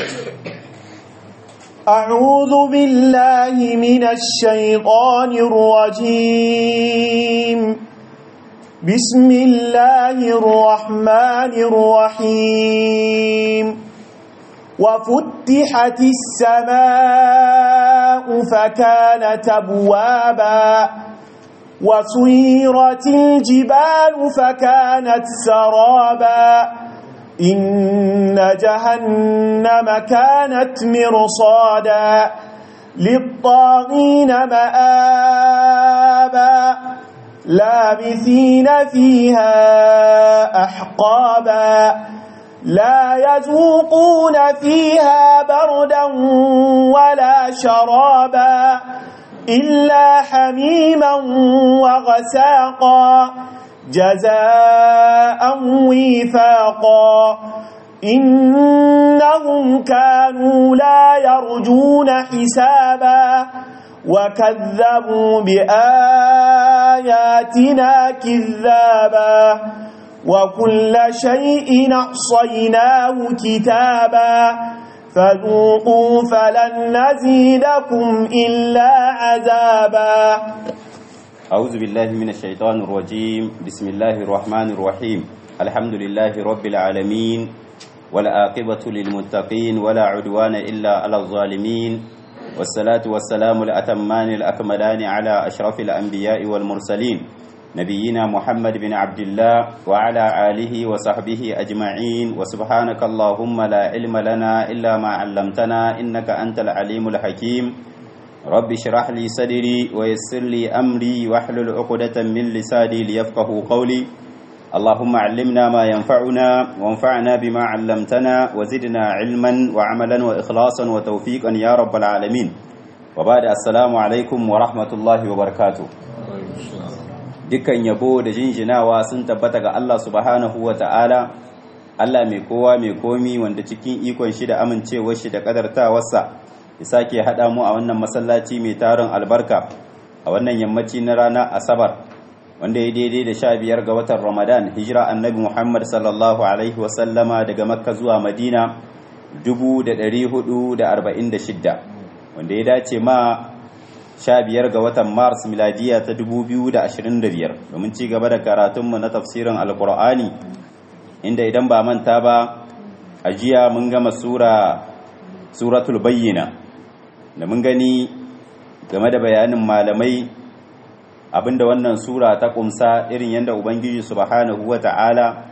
أعوذ بالله من الشيطان الرجيم بسم الله الرحمن الرحيم وفتحت السماء فكانت أبوابا وسيرت الجبال فكانت سرابا إن جهنم كانت مرصادا للطاغين مآبا لابثين فيها أحقابا لا يذوقون فيها بردا ولا شرابا إلا حميما وغساقا جزاء وفاقا إنهم كانوا لا يرجون حسابا وكذبوا بآياتنا كذابا وكل شيء أحصيناه كتابا فذوقوا فلن نزيدكم إلا عذابا أعوذ بالله من الشيطان الرجيم بسم الله الرحمن الرحيم الحمد لله رب العالمين والعاقبة للمتقين ولا عدوان إلا على الظالمين والصلاة والسلام الأتمان الأكملان على أشرف الأنبياء والمرسلين نبينا محمد بن عبد الله وعلى آله وصحبه أجمعين وسبحانك اللهم لا علم لنا إلا ما علمتنا إنك أنت العليم الحكيم رب اشرح لي صدري ويسر لي أمري واحلل عقدة من لساني ليفقه قولي اللهم علمنا ما ينفعنا وانفعنا بما علمتنا وزدنا علما وعملا وإخلاصا وتوفيقا يا رب العالمين وبعد السلام عليكم ورحمة الله وبركاته dukkan yabo da jinjinawa sun tabbata ga Allah subhanahu wa ta'ala Allah mai kowa mai komi wanda cikin ikon shi da amincewar shi da kadartawarsa ya sake haɗa mu a wannan masallaci mai tarin albarka a wannan yammaci na rana asabar wanda ya daidai da sha biyar ga watan ramadan hijira annabi muhammad sallallahu alaihi wasallama daga makka zuwa madina 446 wanda ya dace ma sha biyar ga watan mars miladiya ta 2025 domin ci gaba da karatunmu na tafsirin alkur'ani inda idan ba manta ba a jiya mun gama sura suratul bayyina da mun gani game da bayanin malamai abinda wannan sura ta kumsa irin yadda ubangiji subhanahu wata'ala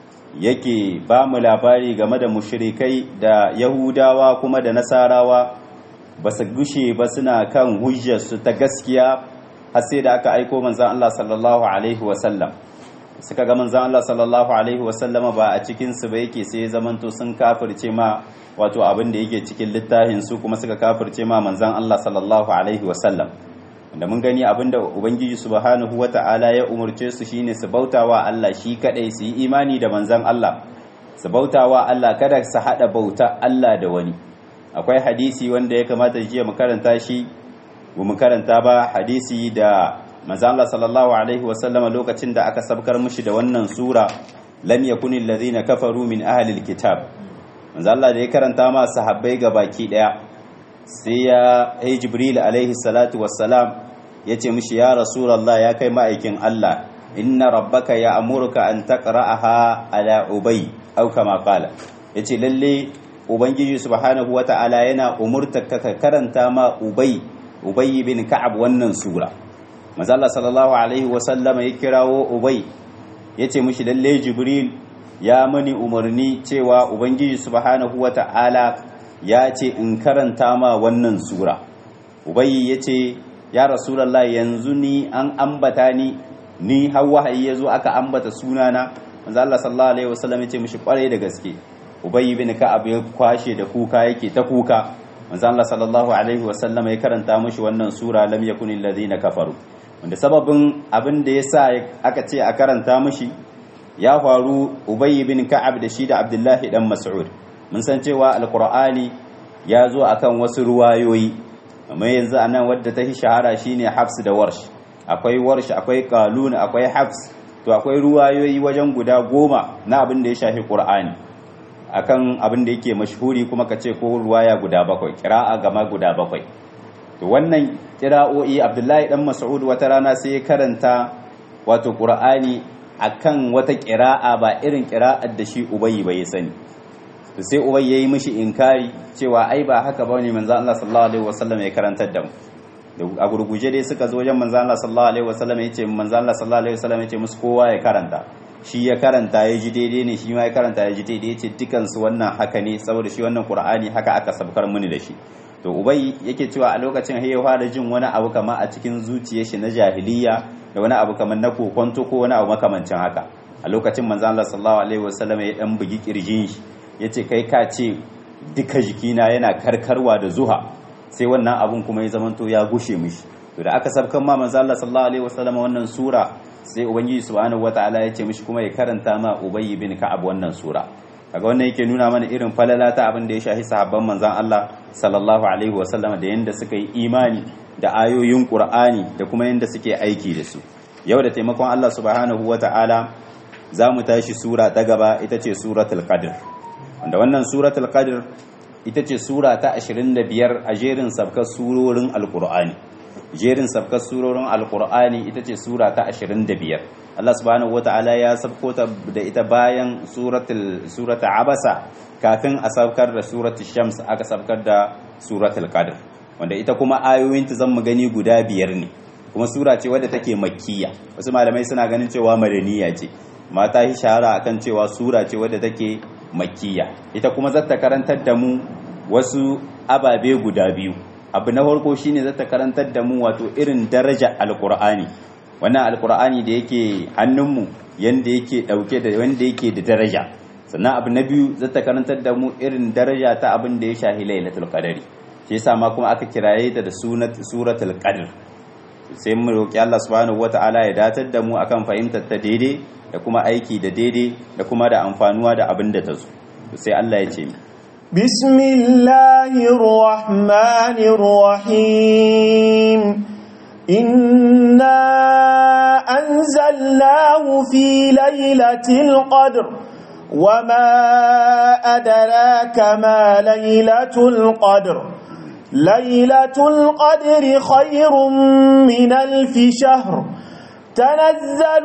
yake ba mu labari game da mushrikai da yahudawa kuma da nasarawa ba su gushe ba suna kan hujjarsu ta gaskiya har sai da aka aiko manzan Allah sallallahu alaihi wasallam suka ga manzan Allah sallallahu alaihi wasallama ba a cikinsu ba yake sai zamanto sun kafirce ma wato abin da yake cikin littafin su kuma suka kafirce ma manzan Allah sallallahu alaihi wasallam da mun gani abin da ubangiji subhanahu wata'ala ya umurce su shine su bautawa Allah shi kadai su yi imani da manzan Allah su bautawa Allah kada su hada bauta Allah da wani akwai hadisi wanda ya kamata jiya mu karanta shi ba mu karanta ba hadisi da manzo Allah sallallahu alaihi wasallama lokacin da aka sabkar mushi da wannan sura lam yakun alladhina kafaru min ahli alkitab manzo Allah da ya karanta ma sahabbai ga baki daya sai ya ai jibril alaihi salatu wassalam yace mushi ya rasulullah ya kai ma'aikin Allah inna rabbaka ya amurka an taqra'aha ala ubay aw kama qala yace lalle ubangiji subhanahu wata'ala yana umurta ka karanta ma ubay ubay bin ka'ab wannan sura manzo Allah sallallahu alaihi wa sallama ya kirawo ubay yace mishi lalle jibril ya mani umarni cewa ubangiji subhanahu wata'ala ya ce in karanta ma wannan sura ubay yace ya rasulullah yanzu ni an ambata ni ni har wahayi yazo aka ambata sunana manzo Allah sallallahu alaihi wa sallam yace mishi kware da gaske ubay bin ka'ab ya kwashe da kuka yake ta kuka manzo Allah sallallahu alaihi wa sallam ya karanta mishi wannan sura lam yakunil ladina kafaru wanda sababin abin da yasa aka ce a karanta mishi ya faru ubay bin ka'ab da shi da abdullahi dan mas'ud mun san cewa alqur'ani ya zo akan wasu ruwayoyi amma yanzu anan wadda ta shahara shine hafs da warsh akwai warsh akwai qalun akwai hafs to akwai ruwayoyi wajen guda goma na abin da ya shafi qur'ani akan abin da yake mashhuri kuma ka ce ko ruwaya guda bakwai kira'a gama guda bakwai to wannan kira'o'i abdullahi dan mas'ud wata rana sai ya karanta wato qur'ani akan wata kira'a ba irin kira'ar da shi ubayyi bai sani to sai ubayyi yayi mishi inkari cewa ai ba haka bane manzo Allah sallallahu alaihi wasallam ya karantar da mu a gurguje dai suka zo wajen manzo Allah sallallahu alaihi wasallam yace manzo Allah sallallahu alaihi wasallam yace musu kowa ya karanta shi ya karanta ya ji daidai ne shi ma ya karanta ya ji daidai yace dukan su wannan haka ne saboda shi wannan Qur'ani haka aka sabkar mini da shi to ubai yake cewa a lokacin ya fara jin wani abu kama a cikin zuciyar shi na jahiliya da wani abu kamar na kokonto ko wani abu makamancin haka a lokacin manzo Allah sallallahu alaihi wasallam ya dan bugi kirjin shi yace kai ka ce duka jikina yana karkarwa da zuha sai wannan abun kuma ya zamanto ya gushe mishi to da aka sabkan ma manzo Allah sallallahu alaihi wasallam wannan sura sai ubangiji subhanahu wataala ya ce mishi kuma ya karanta ma ubay bin ka'ab wannan sura kaga wannan yake nuna mana irin falala ta abin da ya shahi sahabban manzon Allah sallallahu alaihi wasallam da yanda suka yi imani da ayoyin Qur'ani da kuma yanda suke aiki da su yau da taimakon Allah subhanahu wataala za mu tashi sura ta gaba ita ce suratul qadr wanda wannan suratul qadr ita ce sura ta 25 a jerin sabkar surorin alkur'ani jerin sabkar surorin alkur'ani ita ce sura ta 25 Allah subhanahu wata'ala ya sabko ta da ita bayan suratul surata abasa kafin a sabkar da suratul shams aka sabkar da suratul qadr wanda ita kuma ayoyin ta zan mu gani guda biyar ne kuma sura ce wadda take makkiya wasu malamai suna ganin cewa madaniya ce mata yi shahara akan cewa sura ce wadda take makkiya ita kuma zata karantar da mu wasu ababe guda biyu abu na farko shine zata karantar da mu wato irin daraja alqur'ani wannan alqur'ani da yake hannunmu yanda yake dauke da wanda yake da daraja sannan abu na biyu zata karantar da mu irin daraja ta abin da ya shahi lailatul qadari shi yasa ma kuma aka kiraye ta da suratul qadr sai mu roki Allah subhanahu wataala ya datar da mu akan fahimtar ta daidai da kuma aiki da daidai da kuma da amfanuwa da abin da ta zo sai Allah ya ce bismillahir rahmanir rahim inna anzalnahu fi lailatul qadr wama adraka ma lailatul qadr lailatul qadri khairun min alf shahr تنزل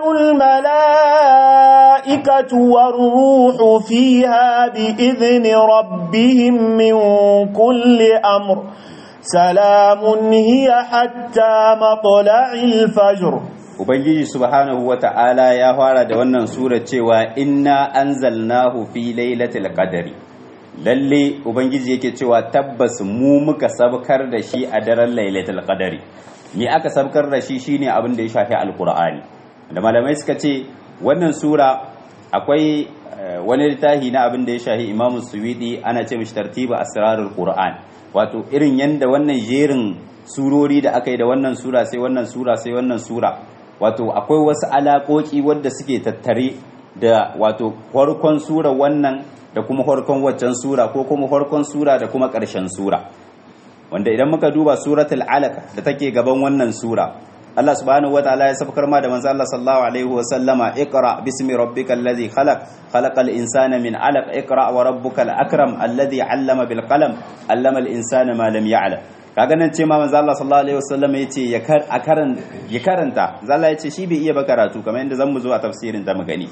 الملائكة والروح فيها بإذن ربهم من كل أمر سلام هي حتى مطلع الفجر Ubangiji subhanahu wa ta'ala ya fara da wannan sura cewa inna anzalnahu fi lailatul qadri lalle Ubangiji yake cewa tabbas mu muka sabkar da shi a daren lailatul qadri me aka sabkar da shi shine abin da ya shafi alkur'ani da malamai suka ce wannan sura akwai wani littafi na abin da ya shafi imam suwidi ana ce mishi tartiba asrarul qur'an wato irin yanda wannan jerin surori da aka yi da wannan sura sai wannan sura sai wannan sura wato akwai wasu alaƙoƙi wadda suke tattare da wato farkon sura wannan da kuma farkon waccan sura ko kuma farkon sura da kuma ƙarshen sura wanda idan muka duba suratul alaq da take gaban wannan sura Allah subhanahu wataala ya sabkar ma da manzo Allah sallallahu alaihi wa sallama iqra bismi rabbikal ladhi khalaq khalaqal insana min alaq iqra wa rabbukal akram alladhi 'allama bil qalam 'allama al insana ma lam ya'lam kaga nan ce ma manzo Allah sallallahu alaihi wa sallama yace ya kar a karan ya karanta manzo Allah yace shi bai iya ba karatu kamar yadda zan mu zo a tafsirin da mu gani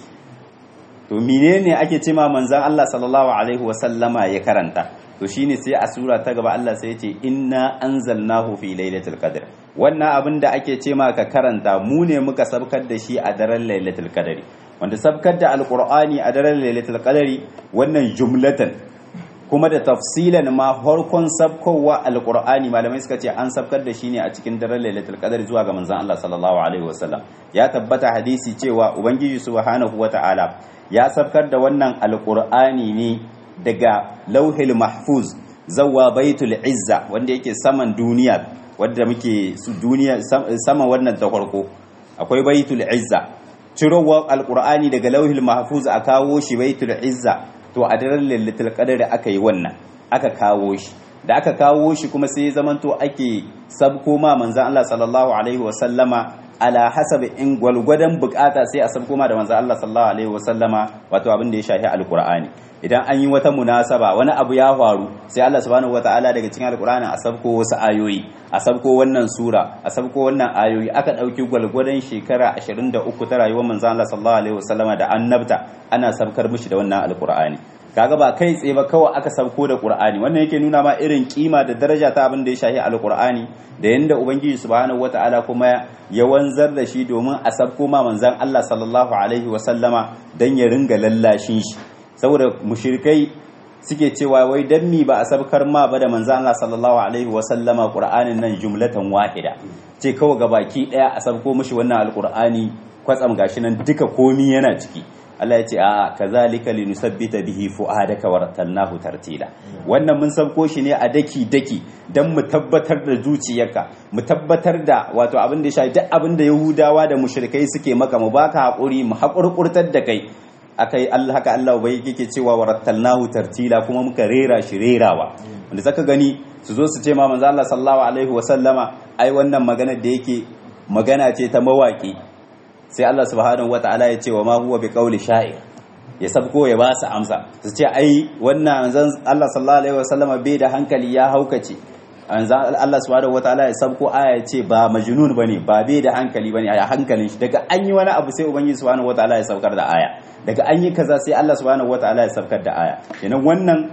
to menene ake ce ma manzon Allah sallallahu alaihi wa sallama ya karanta to shine sai a sura ta gaba Allah sai ya ce inna anzalnahu fi lailatul qadr wannan abin da ake ce ma ka karanta mu ne muka sabkar da shi a daren lailatul qadri wanda sabkar da alqur'ani a daren lailatul qadri wannan jumlatan kuma da tafsilan ma farkon sabkowa alqur'ani malamai suka ce an sabkar da shi ne a cikin daren lailatul qadri zuwa ga manzon Allah sallallahu alaihi wasallam ya tabbata hadisi cewa ubangiji subhanahu wataala ya sabkar da wannan alqur'ani ne daga lauhil mahfuz zawa baitul izza wanda yake saman duniya wadda muke su duniya sama wannan ta farko akwai baitul izza cirowar alqur'ani daga lauhil mahfuz a kawo shi baitul izza to a daren lailatul qadr aka yi wannan aka kawo shi da aka kawo shi kuma sai zamanto ake sabko ma manzon Allah sallallahu alaihi wasallama ala hasabi in gwalgwadon bukata sai a sabko ma da manzon Allah sallallahu alaihi wasallama wato abin da ya shafi alqur'ani idan an yi wata munasaba wani abu ya faru sai Allah subhanahu wataala daga cikin alqur'ani a sabko wasu ayoyi a sabko wannan sura a sabko wannan ayoyi aka dauki gwalgwadon shekara 23 ta rayuwar manzon Allah sallallahu alaihi wasallama da annabta ana sabkar mishi da wannan alqur'ani kaga ba kai tsaye ba kawai aka sauko da qur'ani wannan yake nuna ma irin kima da daraja ta abin da ya shahi alqur'ani da yanda ubangiji subhanahu wataala kuma ya wanzar da shi domin a sauko ma manzon Allah sallallahu alaihi wa sallama dan ya ringa lallashin shi saboda mushrikai suke cewa wai dan mi ba a sabkar ma ba da manzon Allah sallallahu alaihi wa sallama qur'anin nan jumlatan wahida ce kawai gabaki daya a sauko mishi wannan alqur'ani kwatsam gashi nan duka komi yana ciki Allah ya ce a kazalika linusabbita bihi fu'adaka warattalnahu tartila wannan mun sabko shi ne a daki daki dan mu tabbatar da zuciyarka mu tabbatar da wato abin da ya shafi duk abin da Yahudawa da mushrikai suke maka mu baka hakuri mu hakurkurtar da kai akai Allah haka Allah bai yake cewa warattalnahu tartila kuma muka rera shi rerawa wanda zaka gani su zo su ce ma manzo Allah sallallahu alaihi wa sallama ai wannan magana da yake magana ce ta mawaki sai Allah subhanahu wata'ala ya ce wa ma huwa bi qawli sha'ir ya sabko ya ba su amsa su ce ai wannan zan Allah sallallahu alaihi wasallam bai da hankali ya haukace anzan Allah subhanahu wata'ala ya sabko aya ya ce ba majnun bane ba bai da hankali bane a hankalin shi daga an yi wani abu sai ubangiji subhanahu wata'ala ya saukar da aya daga an yi kaza sai Allah subhanahu wata'ala ya saukar da aya kenan wannan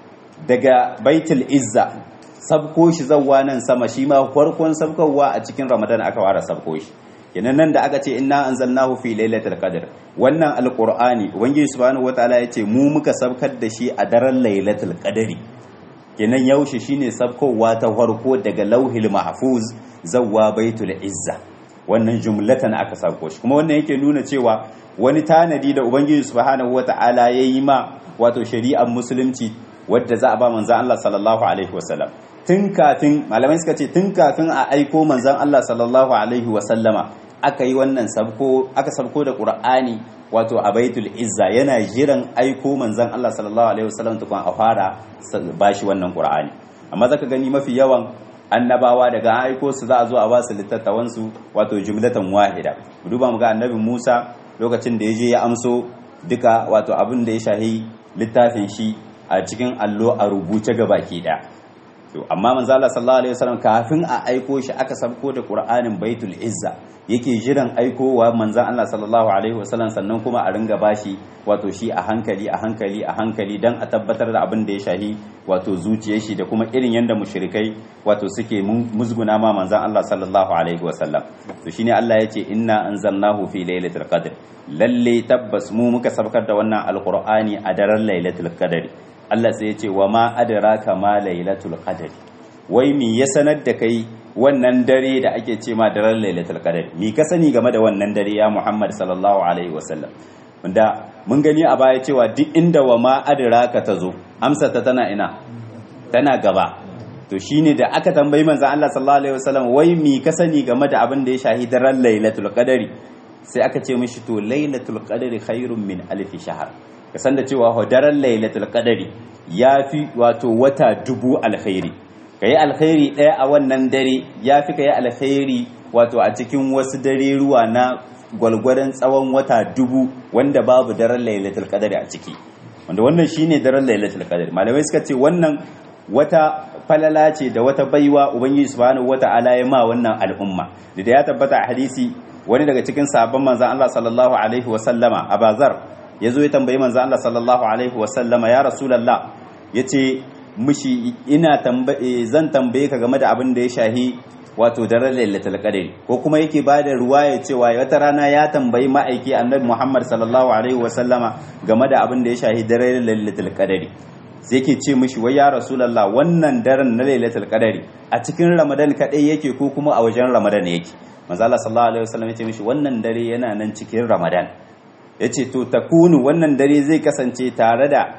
daga baitul izza sabko shi zawwa nan sama shi ma farkon sabkowa a cikin ramadan aka fara sabko shi kenan nan da aka ce inna anzalnahu fi lailatul qadr wannan alqur'ani ubangiji subhanahu wataala yace mu muka sabkar da shi a daren lailatul qadri kenan yaushe shine sabkowa ta farko daga lauhil mahfuz zawwa baitul izza wannan jumlatan aka sabko shi kuma wannan yake nuna cewa wani tanadi da ubangiji subhanahu wataala yayi ma wato shari'ar musulunci wadda za a ba manzon Allah sallallahu alaihi wasallam tun kafin malamai suka ce tun kafin a aiko manzon Allah sallallahu alaihi wasallama aka yi wannan sabko aka sabko da qur'ani wato a baitul izza yana jiran aiko manzon Allah sallallahu alaihi wasallam tukun a fara bashi wannan qur'ani amma zaka gani mafi yawan annabawa daga aiko su za a zo a ba su littattafan su wato jumlatan wahida mu duba mu ga annabi Musa lokacin da ya je ya amso duka wato abin da ya shahi littafin shi a cikin allo a rubuce ga baki daya to amma manzo Allah sallallahu alaihi wasallam kafin a aiko shi aka sabko da Qur'anin Baitul Izza yake jiran aikowa manzo Allah sallallahu alaihi wasallam sannan kuma a ringa bashi wato shi a hankali a hankali a hankali dan a tabbatar da abin da ya shahi wato zuciyar shi da kuma irin yanda mushrikai wato suke musguna ma manzo Allah sallallahu alaihi wasallam to shine Allah yace inna anzalnahu fi lailatul qadr lalle tabbas mu muka sabkar da wannan alqur'ani a daren lailatul qadr Allah sai ya ce wa ma adraka ma lailatul qadr wai mi ya sanar da kai wannan dare da ake ce ma daren lailatul qadr mi ka sani game da wannan dare ya Muhammad sallallahu alaihi wasallam wanda mun gani a baya cewa duk inda wa ma adraka ta zo amsa ta tana ina tana gaba to shine da aka tambayi manzon Allah sallallahu alaihi wasallam wai mi ka sani game da abin da ya shahi daren lailatul qadr sai aka ce mishi to lailatul qadr khairun min alf shahr ka san da cewa daren lailatul qadari ya fi wato wata dubu alkhairi ka yi alkhairi ɗaya a wannan dare ya fi ka yi alkhairi wato a cikin wasu dare ruwa na gwalgwadon tsawon wata dubu wanda babu daren lailatul qadari a ciki wanda wannan shine daren lailatul qadari malamai suka ce wannan wata falala ce da wata baiwa ubangiji subhanahu wata'ala ya ma wannan al'umma da ya tabbata a hadisi wani daga cikin sahabban manzon Allah sallallahu alaihi wa sallama abazar ya zo ya tambayi manzo Allah sallallahu alaihi wasallama ya rasulullah ya ce mushi ina zan tambaye ka game da abin da ya shahi wato daren lailatul qadr ko kuma yake ba da ruwaya cewa wata rana ya tambayi ma'aiki annabi Muhammad sallallahu alaihi wasallama game da abin da ya shahi daren lailatul qadr sai yake ce mushi wai ya rasulullah wannan daren na lailatul qadr a cikin ramadan kadai yake ko kuma a wajen ramadan yake manzo Allah sallallahu alaihi wasallam ya ce mishi wannan dare yana nan cikin ramadan ya ce to takunu wannan dare zai kasance tare da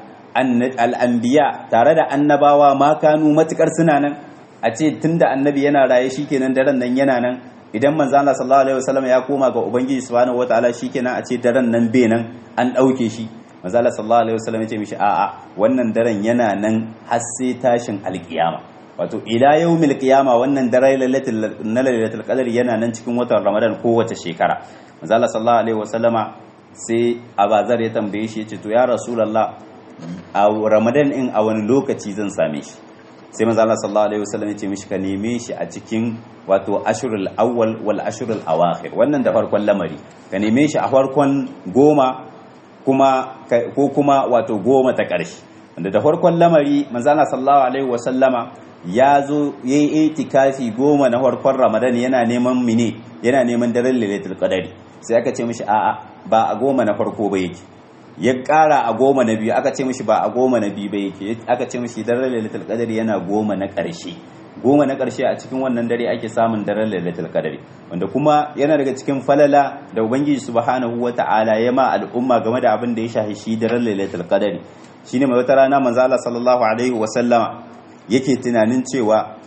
al'ambiya tare da annabawa ma kanu matukar suna nan a ce tun da annabi yana raye shikenan daren nan yana nan idan manzo Allah sallallahu alaihi wasallam ya koma ga ubangiji subhanahu wataala shikenan a ce daren nan be nan an dauke shi manzo Allah sallallahu alaihi wasallam ya ce mishi a'a wannan daren yana nan har sai tashin alkiyama wato ila yawmil qiyama wannan dare lailatul na lailatul qadr yana nan cikin watan ramadan kowace shekara manzo Allah sallallahu alaihi wasallama sai abazar ya tambaye shi ya ce to ya rasulallah a ramadan in a wani lokaci zan same shi sai manzo Allah sallallahu alaihi wasallam ya ce mishi ka neme shi a cikin wato ashurul awwal wal ashurul awakhir wannan da farkon lamari ka neme shi a farkon goma kuma ko kuma wato goma ta ƙarshe wanda da farkon lamari manzo Allah sallallahu alaihi wasallama ya zo yayi itikafi goma na farkon ramadan yana neman mine yana neman daren lailatul qadari sai aka ce mishi a'a ba a goma na farko ba yake ya ƙara a goma na biyu aka ce mishi ba a goma na biyu ba yake aka ce mishi daren lailatul qadari yana goma na ƙarshe goma na ƙarshe a cikin wannan dare ake samun daren lailatul qadari wanda kuma yana daga cikin falala da ubangiji subhanahu wata'ala ya ma al'umma game da abin da ya shahi shi daren lailatul qadari shine mai wata rana manzo Allah sallallahu alaihi wa sallama yake tunanin cewa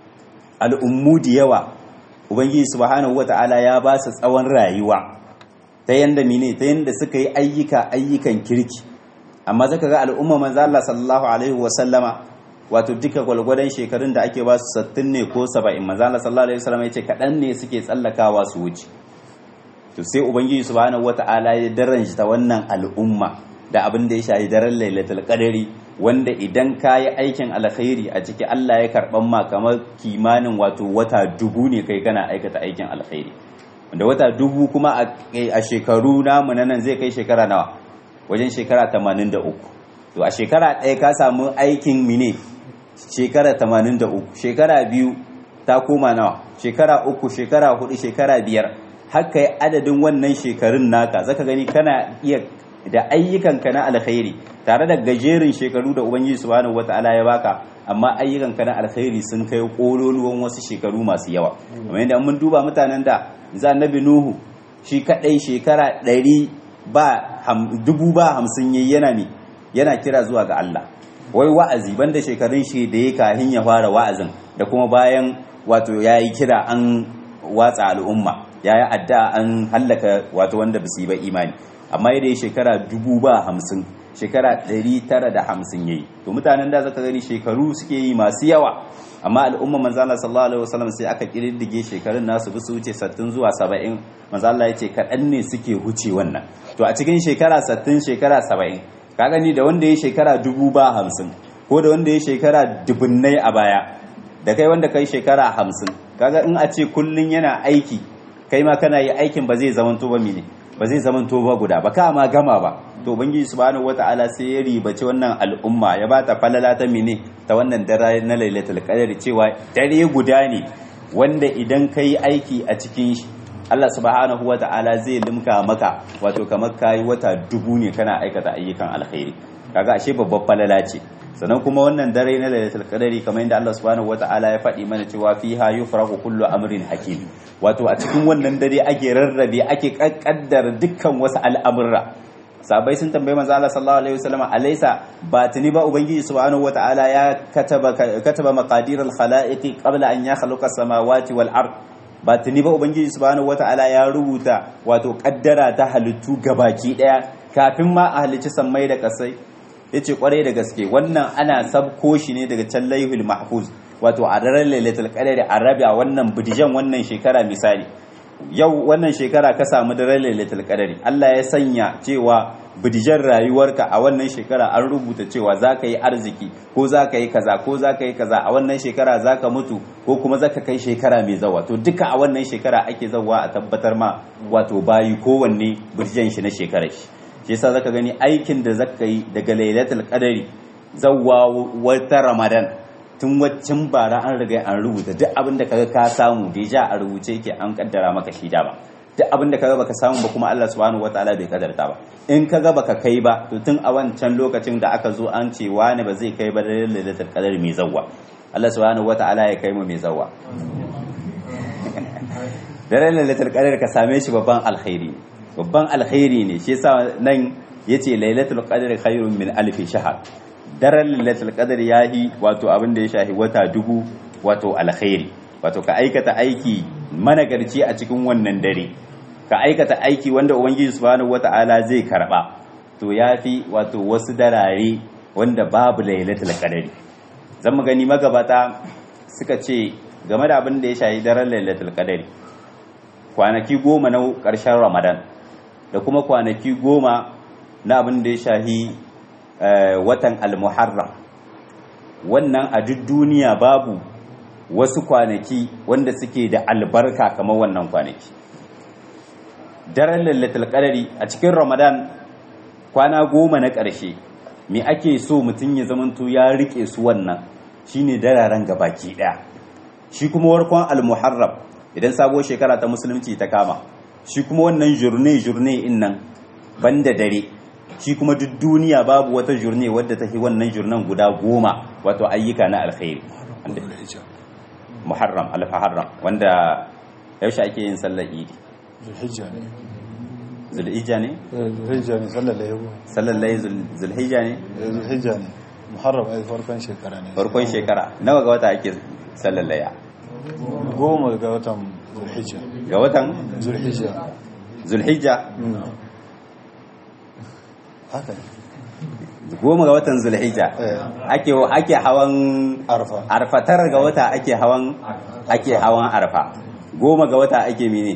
al'ummu da yawa ubangiji subhanahu wata'ala ya ba su tsawon rayuwa ta yanda mine ta yanda suka yi ayyuka ayyukan kirki amma zaka ga al'umma manzo Allah sallallahu alaihi wa sallama wato duka gwalgwadon shekarun da ake ba su 60 ne ko 70 manzo Allah sallallahu alaihi wa sallama yace kadan ne suke tsallakawa su wuce to sai ubangiji subhanahu wata'ala ya daranta ta wannan al'umma da abin da ya shahi daren lailatul qadari wanda idan ka yi aikin alkhairi a ciki Allah ya karban ma kamar kimanin wato wata dubu ne kai kana aikata aikin alkhairi wanda wata dubu kuma a shekaru namu na nan zai kai shekara nawa wajen shekara 83 to a shekara ɗaya ka samu aikin mine shekara 83 shekara biyu ta koma nawa shekara uku shekara hudu shekara biyar haka yi adadin wannan shekarun naka zaka gani kana iya da ayyukanka na alkhairi tare da gajerin shekaru da ubangiji subhanahu wataala ya baka amma ayyukanka na alkhairi sun kai kololuwan wasu shekaru masu yawa kamar yadda mun duba mutanen da za annabi nuhu shi kadai shekara ɗari ba dubu ba hamsin yayi yana ne yana kira zuwa ga Allah wai wa'azi banda shekarun shi da ya kahin ya fara wa'azin da kuma bayan wato yayi kira an watsa al'umma yayi adda an hallaka wato wanda basu yi ba imani amma yadda ya shekara dubu ba hamsin shekara ɗari tara da hamsin ya yi to mutanen da zaka gani shekaru suke yi masu yawa amma al'umma manzala sallallahu alaihi wasallam sai aka kididdige shekarun nasu bi su wuce sattin zuwa saba'in manzala ya ce kaɗan ne suke huce wannan to a cikin shekara sattin shekara saba'in ka gani da wanda ya shekara dubu ba hamsin ko da wanda ya shekara dubunnai a baya da kai wanda kai shekara hamsin kaga in a ce kullun yana aiki kai ma kana yi aikin ba zai zamanto ba mene ba zai zama to ba guda ba ka ma gama ba to ubangiji subhanahu wataala sai ya ribaci wannan al'umma ya ba ta falala ta mene ta wannan dare na lailatul qadr cewa dare guda ne wanda idan kai aiki a cikin shi Allah subhanahu wataala zai limka maka wato kamar kai wata dubu ne kana aikata ayyukan alkhairi kaga ashe babbar falala ce sannan kuma wannan dare na lailatul qadari kamar yadda Allah subhanahu wataala ya faɗi mana cewa fiha yufrahu kullu amrin hakim wato a cikin wannan dare ake rarrabe ake kaddara dukkan wasu al'amurra sabai sun tambayi manzo Allah sallallahu alaihi wasallam alaysa ba tuni ba ubangiji subhanahu wataala ya kataba kataba maqadir al-khalaiqi qabla an yakhluqa as-samawati wal ard ba tuni ba ubangiji subhanahu wataala ya rubuta wato kaddara ta halittu gabaki daya kafin ma a halicci sammai da kasai yace kwarai da gaske wannan ana sabko shi ne daga can laihul mahfuz wato a daren lailatul qadari a rabi a wannan bidijan wannan shekara misali yau wannan shekara ka samu daren lailatul qadari Allah ya sanya cewa bidijan rayuwarka a wannan shekara an rubuta cewa zaka yi arziki ko zaka yi kaza ko zaka yi kaza a wannan shekara zaka mutu ko kuma zaka kai shekara mai zawa to duka a wannan shekara ake zawa a tabbatar ma wato bayi kowanne bidijan shi na shekarar shi shi yasa zaka gani aikin da zaka yi daga lailatul qadari zawwa wata ramadan tun waccan bara an riga an rubuta duk abin da kaga ka samu deja a rubuce yake an kaddara maka shi dama duk abin da kaga baka samu ba kuma Allah subhanahu wataala bai kadarta ba in kaga baka kai ba to tun a wancan lokacin da aka zo an ce wani ba zai kai ba da lailatul qadari mai zawwa Allah subhanahu wataala ya kai mu mai zawwa daren lailatul qadari ka same shi babban alkhairi babban alkhairi ne shi yasa nan yace lailatul qadri khairun min alf shahr daren lailatul qadri yahi wato abin da ya shahi wata dubu wato alkhairi wato ka aikata aiki managarci a cikin wannan dare ka aikata aiki wanda ubangiji subhanahu wataala zai karba to yafi wato wasu darare wanda babu lailatul qadri zan mu gani magabata suka ce game da abin da ya shahi daren lailatul qadri kwanaki goma na ƙarshen ramadan da kuma kwanaki goma na abin da ya shahi watan al-muharram wannan a duk duniya babu wasu kwanaki wanda suke da albarka kamar wannan kwanaki daren lallatul qadari a cikin ramadan kwana goma na ƙarshe me ake so mutum ya zamanto ya rike su wannan shine dararen gabaki daya shi kuma warkon al-muharram idan sabuwar shekara ta musulunci ta kama shi kuma wannan jurne jurne in nan banda dare shi kuma duk duniya babu wata jurne wadda ta fi wannan jurnan guda goma wato ayyuka na alkhairi muharram alfaharram wanda yaushe ake yin sallar idi zulhijja ne zulhijja ne zulhijja ne sallar da yabo sallar layi zulhijja ne zulhijja ne muharram ai farkon shekara ne farkon shekara nawa ga wata ake sallar laya goma ga watan zulhijja ga watan zulhijja zulhijja haka ne goma ga watan zulhijja Eh. ake ake hawan arfa arfatar ga wata ake hawan ake hawan arfa goma ga wata ake mene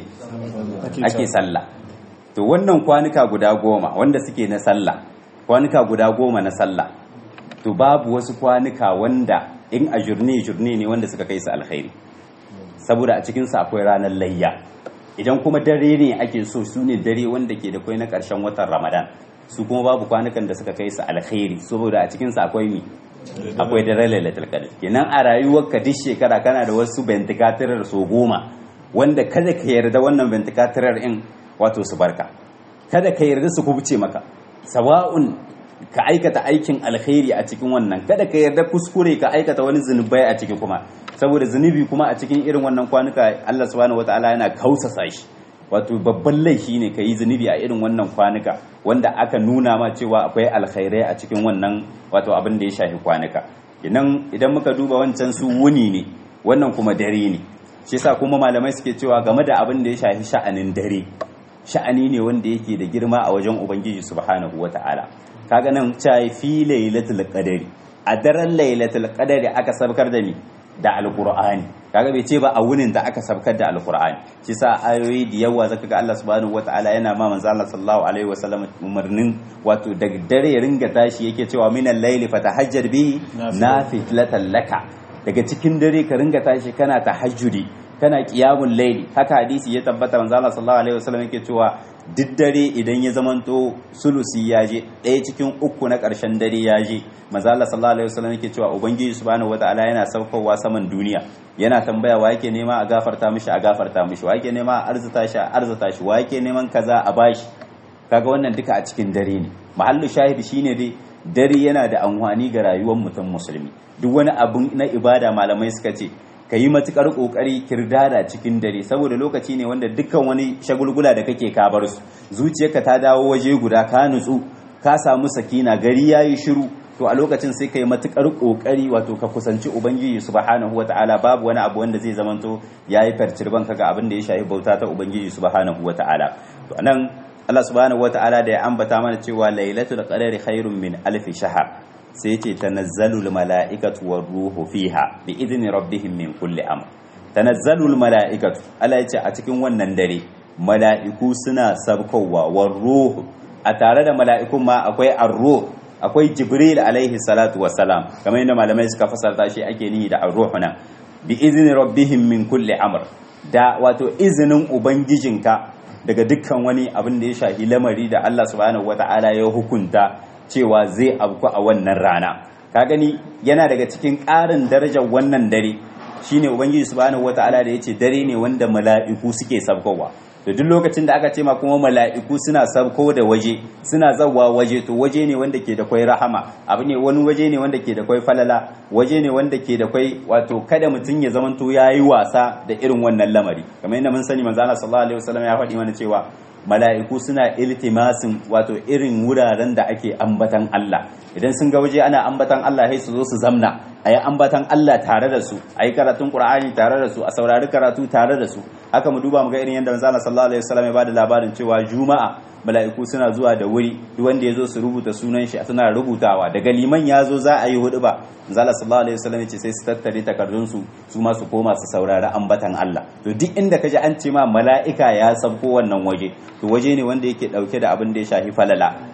ake sallah to wannan kwanuka guda goma wanda suke na sallah kwanuka guda goma na sallah to babu wasu kwanuka wanda in a jurne jurne ne wanda suka kai su alkhairi saboda a cikinsa akwai ranar layya idan kuma dare ne ake so su ne dare wanda ke da kwai na ƙarshen watan ramadan su kuma babu kwanukan da suka kai su alkhairi saboda a cikinsa akwai mi akwai dare lailatul qadr kenan a rayuwarka duk shekara kana da wasu bentikatirar so goma wanda kada ka yarda wannan bentikatirar in wato su barka kada ka yarda su kubuce maka sawa'un ka aikata aikin alkhairi a cikin wannan kada ka yarda kuskure ka aikata wani zunubai a ciki kuma saboda zunubi kuma a cikin irin wannan kwanuka Allah subhanahu wataala yana kausasa shi wato babban laifi ne ka yi zunubi a irin wannan kwanuka wanda aka nuna ma cewa akwai alkhairai a cikin wannan wato abin da ya shafi kwanuka idan idan muka duba wancan su wuni ne wannan kuma dare ne shi yasa kuma malamai suke cewa game da abin da ya shafi sha'anin dare sha'ani ne wanda yake da girma a wajen ubangiji subhanahu wata'ala kaga nan cai fi lailatul qadari a daren lailatul qadari aka sabkar da ni da alqur'ani kaga bai ce ba a wunin da aka sabkar da alqur'ani shi sa ayoyi da yawa zaka ga Allah subhanahu wata'ala yana ma manzo Allah sallallahu alaihi wasallam umarnin wato daga dare ya ringa tashi yake cewa minal layli fatahajjar bi nafilatan laka daga cikin dare ka ringa tashi kana tahajjudi kana qiyamul layli haka hadisi ya tabbata manzo Allah sallallahu alaihi wasallam yake cewa duk dare idan ya zamanto sulusi ya je ɗaya cikin uku na ƙarshen dare ya je manzo Allah sallallahu alaihi wasallam yake cewa ubangiji subhanahu wataala yana saukowa saman duniya yana tambaya wa yake nema a gafarta mishi a gafarta mishi wa yake nema a arzuta shi a arzuta shi wa yake neman kaza a bashi kaga wannan duka a cikin dare ne mahallu shahidi shine dai dare yana da amfani ga rayuwar mutum musulmi duk wani abun na ibada malamai suka ce ka yi matukar kokari kirdada cikin dare saboda lokaci ne wanda dukkan wani shagulgula da kake ka bar su zuciyarka ta dawo waje guda ka nutsu ka samu sakina gari yayi shiru to a lokacin sai ka yi matukar kokari wato ka kusanci ubangiji subhanahu wataala babu wani abu wanda zai zamanto yayi farcirban kaga abin da ya shafi bauta ta ubangiji subhanahu wataala to anan Allah subhanahu wataala da ya ambata mana cewa lailatul qadari khairun min alfi shahr sai ce tanazzalul mala'ikatu war ruhu fiha bi idni rabbihim min kulli amr tanazzalul mala'ikatu Allah yace a cikin wannan dare mala'iku suna sabkowa war ruhu a tare da mala'ikun ma akwai ar-ruh akwai jibril alaihi salatu wassalam kamar yadda malamai suka fasarta shi ake nihi da ar-ruh nan bi idni rabbihim min kulli amr da wato izinin ubangijinka daga dukkan wani abin da ya shafi lamari da Allah subhanahu wata'ala ya hukunta cewa zai abku a wannan rana ka gani yana daga cikin ƙarin darajar wannan dare shine ubangiji subhanahu wataala da yace dare ne wanda mala'iku suke sabkowa to duk lokacin da aka ce ma kuma mala'iku suna sabko da waje suna zawwa waje to waje ne wanda ke da kwai rahama abu ne wani waje ne wanda ke da kwai falala waje ne wanda ke da kwai wato kada mutum ya zamanto yayi wasa da irin wannan lamari kamar yadda mun sani manzo Allah sallallahu alaihi wasallam ya faɗi mana cewa mala'iku suna iltimasin wato irin wuraren da ake ambatan Allah idan sun ga waje ana ambatan Allah sai su zo su zamna a yi ambatan Allah tare da su a yi karatun Qur'ani tare da su a saurari karatu tare da su haka mu duba mu ga irin yadda manzo sallallahu alaihi wasallam ya bada labarin cewa juma'a mala'iku suna zuwa da wuri duk wanda ya zo su rubuta sunan shi suna rubutawa daga liman ya zo za a yi hudu ba manzo sallallahu alaihi wasallam ya ce sai su tattare takardun su su ma su koma su saurari ambatan Allah to duk inda kaji an ce ma mala'ika ya sabko wannan waje to waje ne wanda yake dauke da abin da ya shafi falala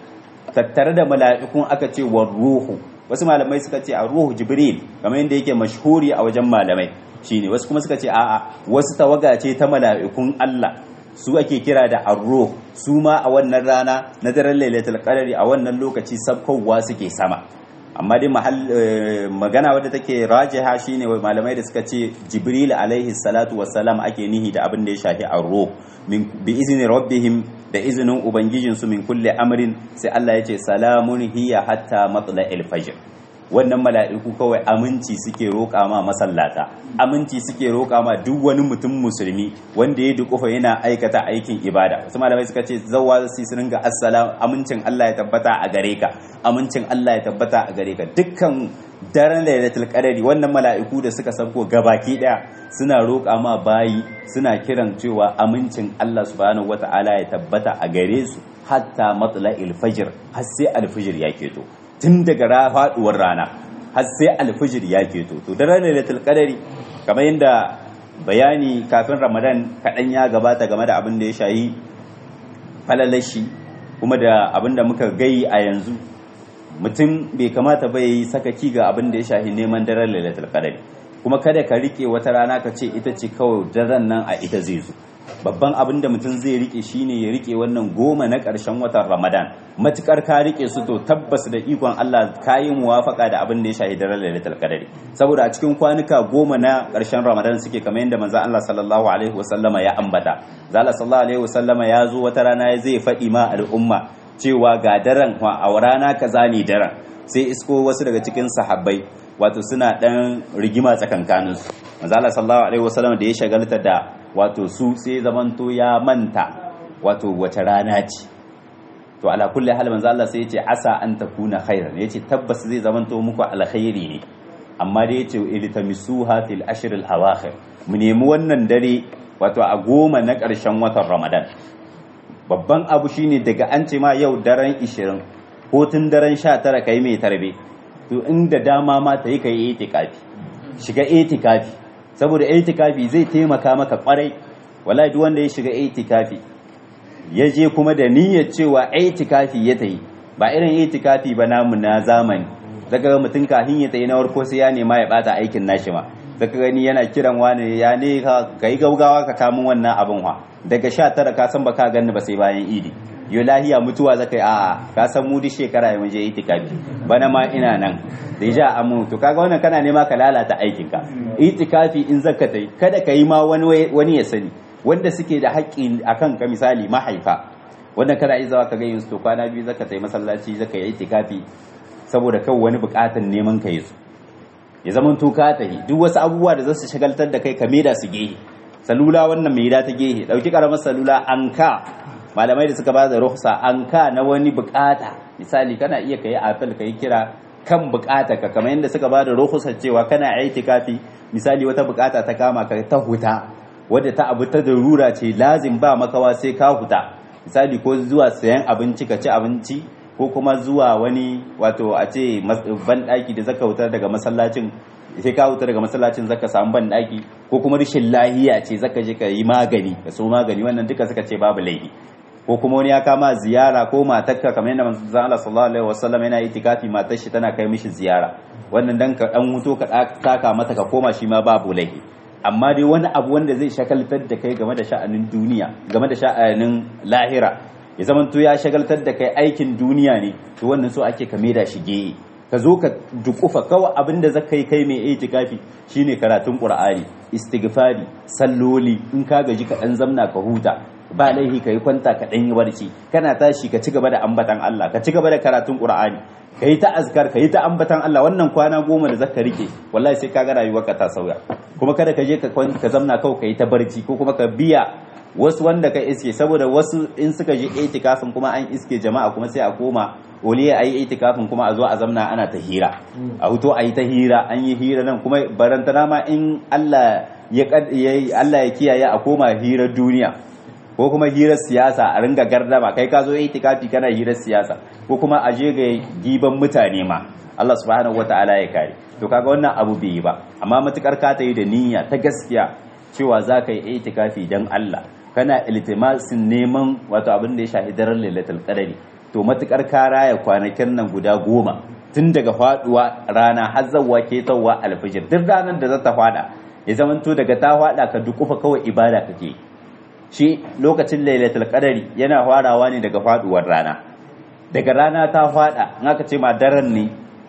tattare da mala'ikun aka ce wa ruhu wasu malamai suka ce a ruhu jibril kamar yadda yake mashhuri a wajen malamai shine wasu kuma suka ce a'a wasu tawaga ce ta mala'ikun Allah su ake kira da arruh su ma a wannan rana na daren lailatul qadari a wannan lokaci sabkowa suke sama amma dai magana wadda take rajiha shine malamai da suka ce jibril alaihi salatu wassalam ake nihi da abin da ya shafi arruh min bi izni rabbihim da izinin ubangijinsu min kulle amrin sai Allah ya ce salamun hiya hatta matla'il fajr wannan mala'iku kawai aminci suke roƙa ma masallata aminci suke roƙa ma duk wani mutum musulmi wanda ya dukufa yana aikata aikin ibada wasu malamai suka ce zawwa su su ringa assalam amincin Allah ya tabbata a gare ka amincin Allah ya tabbata a gare ka dukkan daren lailatul qadari wannan mala'iku da suka sauko gabaki daya suna roƙa ma bayi suna kiran cewa amincin Allah subhanahu wata'ala ya tabbata a gare su hatta matla'il fajr har sai alfijir ya keto tun daga faduwar rana har sai alfijir ya keto to daren lailatul qadari kamar yadda bayani kafin ramadan kaɗan ya gabata game da abin da ya shayi falalashi kuma da abin da muka gai a yanzu mutum bai kamata ba yi sakaki ga abin da ya shahi neman daren lailatul qadari kuma kada ka rike wata rana ka ce ita ce kawai daren nan a ita zai zo babban abin da mutum zai rike shine ya rike wannan goma na ƙarshen watan ramadan matukar ka rike su to tabbas da ikon Allah ka yi muwafaka da abin da ya shahi daren lailatul qadari saboda a cikin kwanuka goma na ƙarshen ramadan suke kamar yadda manzo Allah sallallahu alaihi wasallama ya ambata zalla sallallahu alaihi wasallama ya zo wata rana zai faɗi ma al'umma cewa ga daren a rana kaza ne daren sai isko wasu daga cikin sahabbai wato suna dan rigima tsakankanin su manzo Allah sallallahu alaihi wasallam da ya shagalta da wato su sai zamanto ya manta wato wace rana ce to ala kulli hal manzo Allah sai ya ce asa an takuna khairan yace tabbas zai zamanto muku alkhairi ne amma dai yace iltamisuha fil ashr al awakhir mu nemi wannan dare wato a goma na ƙarshen watan Ramadan babban abu shine daga an ce ma yau daren 20 ko tun daren 19 kai mai tarbe to inda dama ma ta yi kai itikafi shiga itikafi saboda itikafi zai taimaka maka kwarai wallahi duk wanda ya shiga itikafi ya je kuma da niyyar cewa itikafi ya tayi ba irin itikafi ba namu na zamani zaka ga mutum kafin ya tayi na warko sai ya nema ya bata aikin nashi ma zaka gani yana kiran wani ya ne ka yi gaugawa ka kamun wannan abin wa daga sha tara ka san ba ka ganni ba sai bayan idi yo lahiya mutuwa zaka yi a'a ka san mu duk shekara ya muje itikafi bana ma ina nan da ja amu to kaga wannan kana nema ka lalata aikin ka itikafi in zaka tai kada ka yi ma wani wani ya sani wanda suke da haƙƙi akan ka misali mahaifa wanda kana iya zawa ka ga yin to kwana biyu zaka tai masallaci zaka yi itikafi saboda kawai wani buƙatan neman ka yi su ya zama to ka tahi duk wasu abubuwa da za su shagaltar da kai ka da su gehe salula wannan mai ta gehe dauki karamar salula an ka malamai da suka ba da ruhsa an ka na wani bukata misali kana iya kai apel kai kira kan bukata ka kamar yadda suka ba da ruhsa cewa kana itikafi misali wata bukata ta kama ka ta huta wadda ta abu ta darura ce lazim ba makawa sai ka huta misali ko zuwa sayan abinci ka ci abinci ko kuma zuwa wani wato a ce banɗaki da zaka wutar daga masallacin sai ka wutar daga masallacin zaka samu banɗaki ko kuma rashin lahiya ce zaka je ka yi magani ka so magani wannan duka suka ce babu laifi ko kuma wani ya kama ziyara ko matarka kamar yadda manzon Allah sallallahu alaihi wasallam yana itikafi matar shi tana kai mishi ziyara wannan dan ka dan wuto ka taka mata ka koma shi ma babu laifi amma dai wani abu wanda zai shakaltar da kai game da sha'anin duniya game da sha'anin lahira ya zama to ya shagaltar da kai aikin duniya ne to wannan so ake ka da shi geye ka zo ka dukufa kawai abin da zaka yi kai mai itikafi shine karatun qur'ani istighfari salloli in ka gaji ka dan zamna ka huta ba laihi ka yi kwanta ka dan yi barci kana tashi ka ci gaba da ambatan Allah ka ci gaba da karatun qur'ani ka yi ta azkar ka yi ta ambatan Allah wannan kwana goma da zaka rike wallahi sai ka ga rayuwarka ta sauya kuma kada ka je ka ka zamna kawai ka yi ta barci ko kuma ka biya wasu wanda ka iske saboda wasu in suka je itikafin kuma an iske jama'a kuma sai a koma oliya ayi itikafin kuma a zo a zamna ana ta hira a huto ayi ta hira an yi hira nan kuma barantana ma in Allah ya Allah ya kiyaye a koma hirar duniya ko kuma hirar siyasa a ringa gardama kai ka zo itikafi kana hirar siyasa ko kuma a je ga giban mutane ma Allah subhanahu wataala ya kare to kaga wannan abu bai yi ba amma matukar ka ta yi da niyya ta gaskiya cewa za ka yi itikafi dan Allah kana iltimasin neman wato abin da ya shafi daren lailatul qadari to matukar ka raya kwanakin nan guda goma tun daga faduwa rana har zawwa ke tawwa alfijir duk ranar da za ta fada ya zamanto daga ta fada ka dukufa kawai ibada kake shi lokacin lailatul qadari yana farawa ne daga faduwar rana daga rana ta fada in aka ce ma daren ne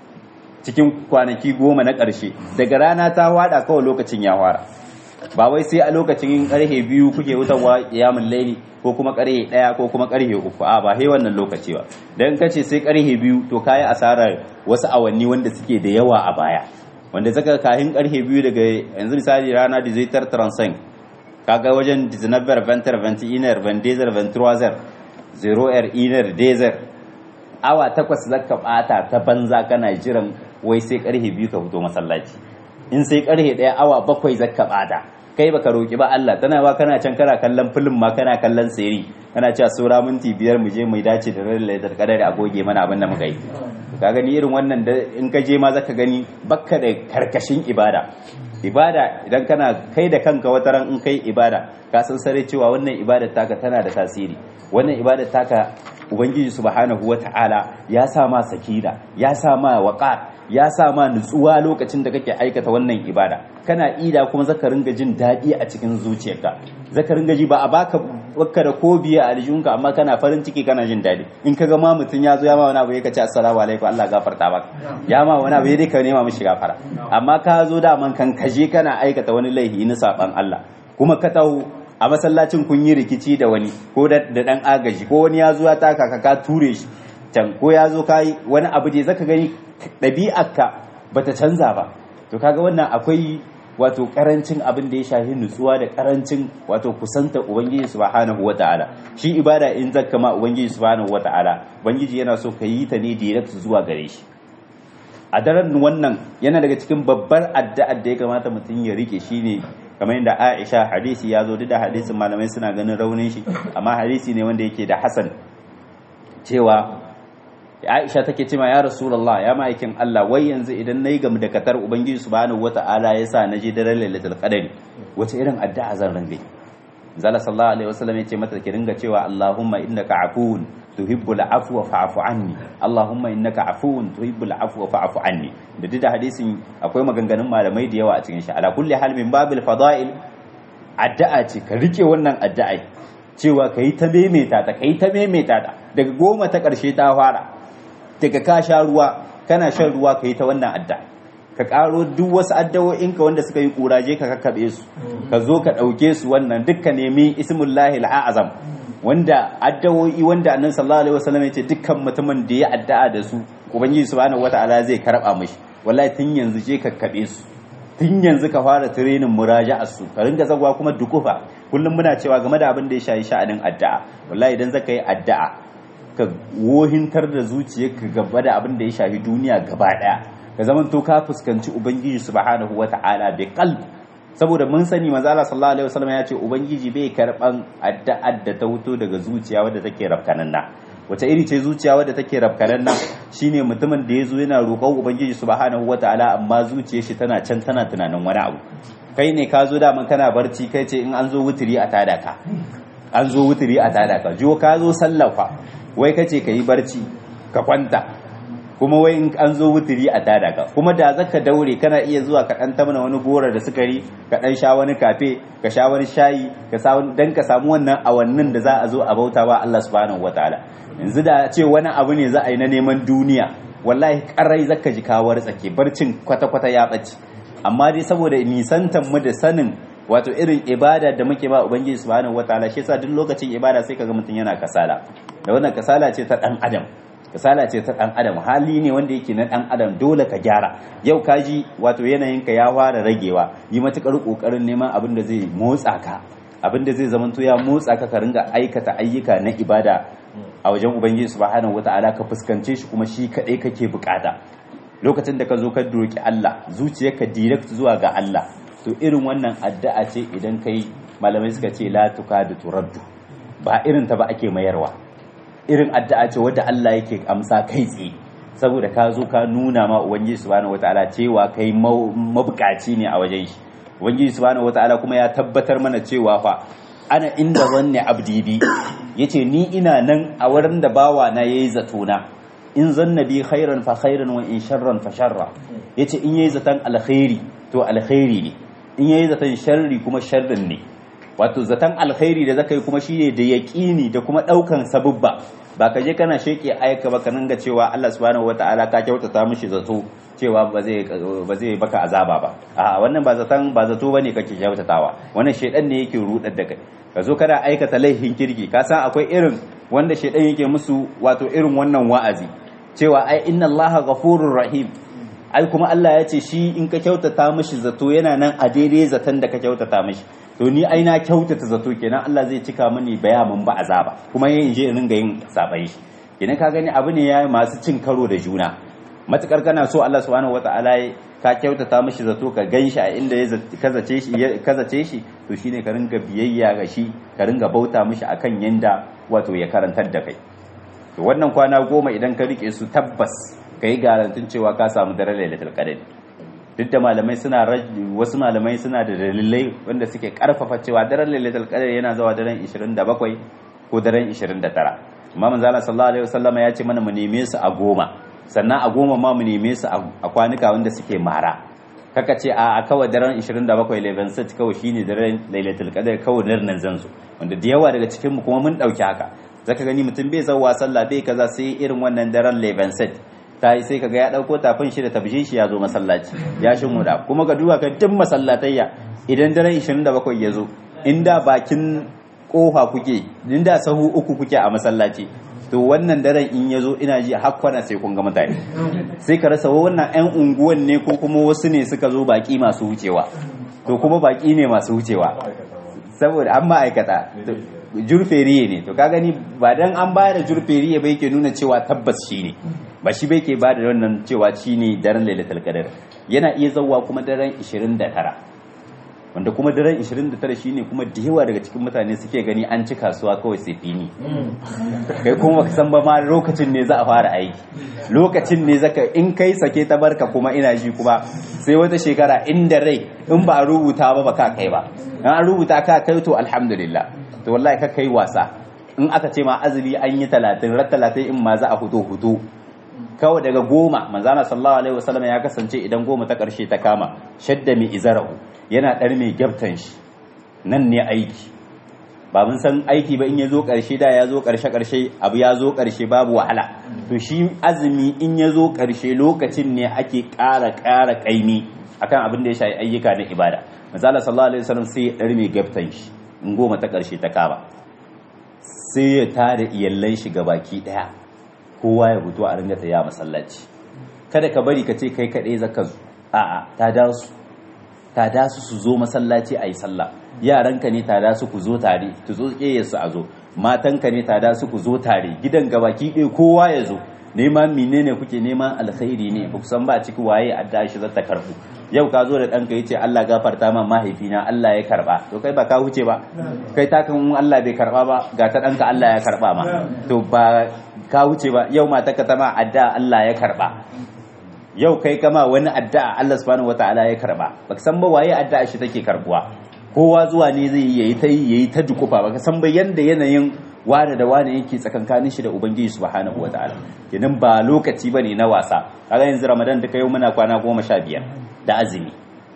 cikin kwanaki goma na ƙarshe daga rana ta fada kawai lokacin ya fara ba wai sai a lokacin karhe biyu kuke wutarwa yamin laili ko kuma karhe daya ko kuma karhe uku a ba sai wannan lokaci ba dan kace sai karhe biyu to kayi asarar wasu awanni wanda suke da yawa a baya wanda zaka kahin karhe biyu daga yanzu misali rana da zai tar transen kaga wajen 19 ventre 20 iner 22 23 0 er iner desert awa takwas zaka bata ta banza kana jiran wai sai karhe biyu ka fito masallaci in sai karhe daya awa bakwai zaka bata kai baka roki ba Allah tana ba kana can kana kallon film ma kana kallon seri kana cewa sura minti biyar mu je mu dace da ran lailatul qadar a goge mana abin da muka yi ka gani irin wannan da in ka je ma zaka gani bakka da karkashin ibada ibada idan kana kai da kanka wata ran in kai ibada ka san sare cewa wannan ibadar taka tana da tasiri wannan ibadar taka ubangiji subhanahu wata'ala ya sa ma sakina ya sa ma waqar ya sa ma nutsuwa lokacin da kake aikata wannan ibada kana ida kuma zaka ringa jin daɗi a cikin zuciyarka zaka ringa ji ba a baka baka da ko biya a aljihunka amma kana farin ciki kana jin daɗi in ka ga ma mutum ya zo ya ma wani abu ya ce assalamu alaikum Allah gafarta maka ya ma wani abu ya dai ka nema mishi gafara amma ka zo da man kan kaje kana aikata wani laifi na saban Allah kuma ka taho a masallacin kun yi rikici da wani ko da dan agaji ko wani ya zo ya taka ka ka ture shi can ko ya zo kai wani abu da zaka gani ɗabi'arka bata canza ba to kaga wannan akwai wato karancin abin da ya shafi nutsuwa da karancin wato kusanta ubangiji subhanahu wataala shi ibada in zakka ma ubangiji subhanahu wataala ubangiji yana so ka yi ta ne direct zuwa gare shi a daren wannan yana daga cikin babbar addu'ar da ya kamata mutum ya rike shine kamar yadda Aisha hadisi ya zo duk da hadisin malamai suna ganin raunin shi amma hadisi ne wanda yake da hasan cewa Aisha take cewa ya Rasulullah ya ma'aikin Allah wai yanzu idan nayi gam da katar Ubangiji subhanahu wata'ala ya sa naje daren Lailatul Qadari wace irin addu'a zan ringa Zalla sallallahu alaihi wasallam yace mata ki ringa cewa Allahumma innaka afuwun tuhibbul afwa fa'fu anni Allahumma innaka afuwun tuhibbul afwa fa'fu anni da duk da hadisin akwai maganganun malamai da yawa a cikin shi ala kulli hal min babil fada'il addu'a ce ka rike wannan addu'a cewa kai ta maimaita ta kai ta maimaita ta daga goma ta karshe ta fara daga ka sha ruwa kana shan ruwa ka yi ta wannan adda ka karo duk wasu addawo'inka wanda suka yi kuraje ka kakkaɓe su ka zo ka ɗauke su wannan dukka nemi ismullahi al'azam wanda addawo'i wanda annan sallallahu alaihi wasallam ya ce dukkan mutumin da ya addu'a da su ubangiji subhanahu wata'ala zai karba mishi wallahi tun yanzu je kakkaɓe su tun yanzu ka fara tirenin muraja'ar su ka ringa zagwa kuma dukufa kullum muna cewa game da abin da ya shayi sha'anin addu'a wallahi idan zaka yi addu'a ka wohintar da zuciyarka gaba da abin da ya shafi duniya gaba daya ka zaman to ka fuskanci ubangiji subhanahu wata'ala bi qalb saboda mun sani manzo Allah sallallahu alaihi wasallam ya ce ubangiji bai karban addu'ar da ta wuto daga zuciya wadda take rafkananna wace iri ce zuciya wadda take rafkananna shine mutumin da yazo yana roƙon ubangiji subhanahu wata'ala amma zuciyar shi tana can tana tunanin wani abu kai ne ka zo da man kana barci kai ce in an zo wuturi a tada ka an zo wuturi a tada ka jo ka zo sallafa wai kace ka yi barci ka kwanta kuma wai in an zo wuturi a tada ka kuma da zaka daure kana iya zuwa ka dan tamna wani gora da sukari ka dan sha wani kafe ka sha wani shayi ka sa wani dan ka samu wannan awannin da za a zo a bauta wa Allah subhanahu wataala yanzu da ce wani abu ne za a yi na neman duniya wallahi karai zaka ji kawar tsake barcin kwata kwata ya bace amma dai saboda nisantan mu da sanin wato irin ibada da muke ba ubangiji subhanahu wataala shi yasa duk lokacin ibada sai kaga mutum yana kasala da wannan kasala ce ta dan adam kasala ce ta dan adam hali ne wanda yake na dan adam dole ka gyara yau ka ji wato yanayinka ya fara ragewa yi matukar kokarin neman abin da zai motsa ka abin da zai zamanto ya motsa ka ka ringa aikata ayyuka na ibada a wajen ubangiji subhanahu wataala ka fuskance shi kuma shi kadai kake bukata lokacin da ka zo ka doki Allah zuciyarka direct zuwa ga Allah to irin wannan addu'a ce idan kai malamai suka ce la tukadu turaddu ba irin ta ba ake mayarwa irin addu'a ce wadda Allah yake amsa kai tsaye saboda ka zo ka nuna ma ubangiji subhanahu wataala cewa kai mabukaci ne a wajen shi ubangiji subhanahu wataala kuma ya tabbatar mana cewa fa ana inda zanne abdi bi yace ni ina nan a wurin da bawa na yayi zato na in zanna bi khairan fa khairan wa in sharran fa sharra yace in yayi zaton alkhairi to alkhairi ne in yayi zaton sharri kuma sharrin ne wato zaton alkhairi da zaka yi kuma shine da yaqini da kuma daukan sabubba ba ka je kana sheke ayyuka ba ka ga cewa Allah subhanahu wataala ka kyautata mishi zato cewa ba zai ba zai baka azaba ba a wannan ba zaton ba zato bane kake kyautatawa wannan shedan ne yake rudar da kai ka zo kana aikata laifin kirki ka san akwai irin wanda shedan yake musu wato irin wannan wa'azi cewa ai inna allaha ghafurur rahim ai kuma Allah ya ce shi in ka kyautata mishi zato yana nan a daidai zaton da ka kyautata mishi to ni ai na kyautata zato kenan Allah zai cika mini bayamin ba azaba kuma yin je in ringa yin sabai shi kenan ka gani abu ne ya masu cin karo da juna matukar kana so Allah subhanahu wataala ka kyautata mishi zato ka ganshi a inda ya kazace shi kazace shi to shine ka ringa biyayya ga shi ka ringa bauta mishi akan yanda wato ya karantar da kai to wannan kwana goma idan ka rike su tabbas ka yi garantin cewa ka samu daren lailatul qadr duk da malamai suna wasu malamai suna da dalilai wanda suke karfafa cewa daren lailatul qadr yana zuwa daren 27 ko daren 29 amma manzo Allah sallallahu alaihi wasallam ya ce mana mu neme su a goma sannan a goma ma mu neme su a kwanuka wanda suke mara kaka ce a kawai daren 27 leven set kawai shine daren lailatul qadr kawai nan zan zo wanda da yawa daga cikin mu kuma mun dauki haka zaka gani mutum bai zauwa sallah bai kaza sai irin wannan daren leven set ta yi sai kaga ya dauko tafin shi da tabjin shi ya zo masallaci ya shi muda kuma ga duba ka duk masallatayya idan daren 27 ya zo inda bakin kofa kuke inda sahu uku kuke a masallaci to wannan daren in ya zo ina ji hakkwana sai kun ga mutane sai ka rasa wannan 'yan unguwan ne ko kuma wasu ne suka zo baki masu wucewa to kuma baki ne masu wucewa saboda an ma'aikata jurferiye ne to ka gani ba dan an ba da jurferiye ba yake nuna cewa tabbas shi ne ba shi bai ke ba da wannan cewa shi ne daren lailatul qadar yana iya zauwa kuma daren 29 wanda kuma daren 29 shine kuma da yawa daga cikin mutane suke gani an ci kasuwa kawai sai fini kai kuma baka san ba ma lokacin ne za a fara aiki lokacin ne zaka in kai sake ta barka kuma ina ji kuma sai wata shekara inda rai in ba a rubuta ba baka kai ba in an rubuta ka kai to alhamdulillah to wallahi ka kai wasa in aka ce ma azumi an yi talatin rat talatin in ma za a fito fito kawai daga goma manzana sallallahu alaihi wasallam ya kasance idan goma ta karshe ta kama shadda mai izarahu yana dar mai gyabtan shi nan ne aiki ba mun san aiki ba in ya zo karshe da ya zo karshe karshe abu ya zo karshe babu wahala to shi azumi in ya zo karshe lokacin ne ake ƙara ƙara ƙaimi akan abin da ya shafi ayyuka na ibada manzala sallallahu alaihi wasallam sai ya dar mai gyabtan shi in goma ta karshe ta kama sai ya tare iyallan shi baki daya kowa ya fito a ringa ya masallaci kada ka bari ka ce kai kaɗai zaka zo a'a ta da su ta da su su zo masallaci a yi sallah yaranka ne ta da su ku zo tare tu zo su a zo matanka ne ta da su ku zo tare gidan gabaki ɗaya kowa ya zo neman menene kuke neman alkhairi ne ba san ba ciki waye adda shi zata karbu yau ka zo da ɗanka yace Allah gafarta ma mahaifina Allah ya karba to kai ba ka huce ba kai ta kan Allah bai karba ba ga ta ɗanka Allah ya karba ma to ba ka wuce ba yau mata ka tama adda Allah ya karba yau kai kama wani addu'a Allah subhanahu wataala ya karba baka san ba waye addu'a shi take karbuwa kowa zuwa ne zai yayi ta yayi ta dukufa baka san ba yanda yanayin wani da wani yake tsakankanin shi da ubangiji subhanahu wataala kenan ba lokaci bane na wasa kaga yanzu Ramadan da kai muna kwana goma sha biyar da azumi